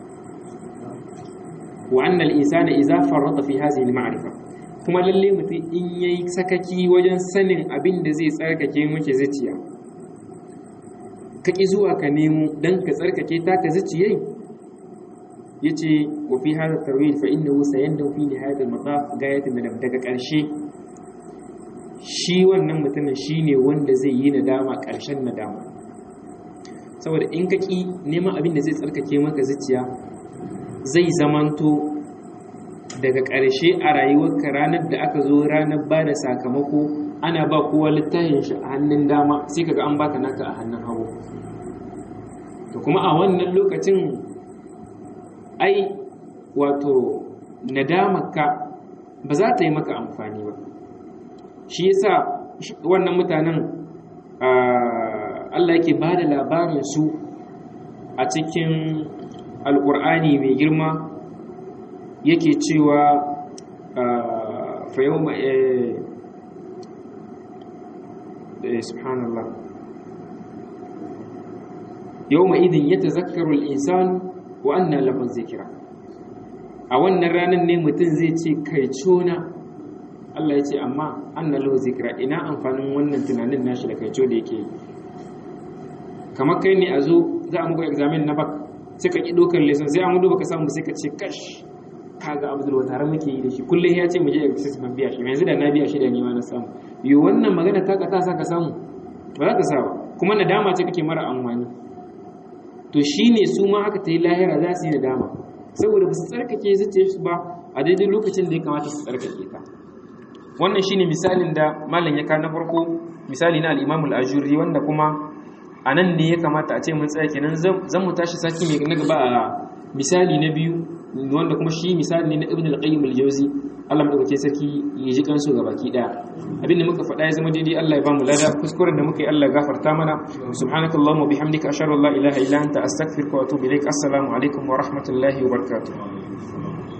wa annal insana idza farrata fi hadhihi al-ma'rifa kuma lalle mutum in yayi sakaki wajen sanin abin da zai tsarkake miki zuciya kaki zuwa ka nemo dan ka tsarkake ta ka zuciyai yace wa fi hadha tarwil fa innahu sayandu fi nihayat al-mataf gayat nadam daga karshe shi wannan mutumin shine wanda zai yi nadama karshen nadama saboda in kaki neman abin da zai tsarkake maka zuciya zai zamanto daga ƙarshe a rayuwarka ranar da aka zo ranar ba da sakamako ana ba kowa littafin shi a hannun dama sai kaga an baka naka a hannun hagu to kuma a wannan lokacin ai wato nadamarka ba za ta yi maka amfani ba shi yasa wannan mutanen Allah yake ba da labarin su a cikin alƙur'ani mai girma yake cewa fa yau ma subhanallah yau ma idin ya tazakkaru al'insanu wa anna lahu zikira a wannan ranar ne mutum zai ce kai cona Allah ya ce amma anna lahu zikra ina amfanin wannan tunanin nashi da kai da yake yi kamar kai ne a zo za a muku examen na bak sai ka ki dokar lesson sai an duba ka samu sai ka ce kash kaga abdul wa tare muke yi da shi kullum ya ce mu je exercise ban biya shi yanzu da na biya shi da ni ma na samu yo wannan magana ta ka ta sa ka samu ba za ka sa ba kuma nadama ce kake mara amfani to shine su ma aka ta yi lahira za su yi nadama saboda ba su tsarkake zuciyar su ba a daidai lokacin da ya kamata su tsarkake ta wannan shine misalin da malam ya na farko misali na al-Imam al-Ajurri wanda kuma a nan ne ya kamata a ce mun tsaya kenan zan mu tashi saki mai na gaba a misali na biyu wanda kuma shi misali ne na Ibn al-Qayyim al-Jawzi Allah madaukakin sarki ya ji kansu ga baki daya abin da muka faɗa ya zama daidai Allah ya ba mu lada kuskuren da muka yi Allah ya gafarta mana subhanakallahumma bihamdika ashhadu an la ilaha illa anta astaghfiruka wa atubu ilaik assalamu alaikum wa rahmatullahi wa barakatuh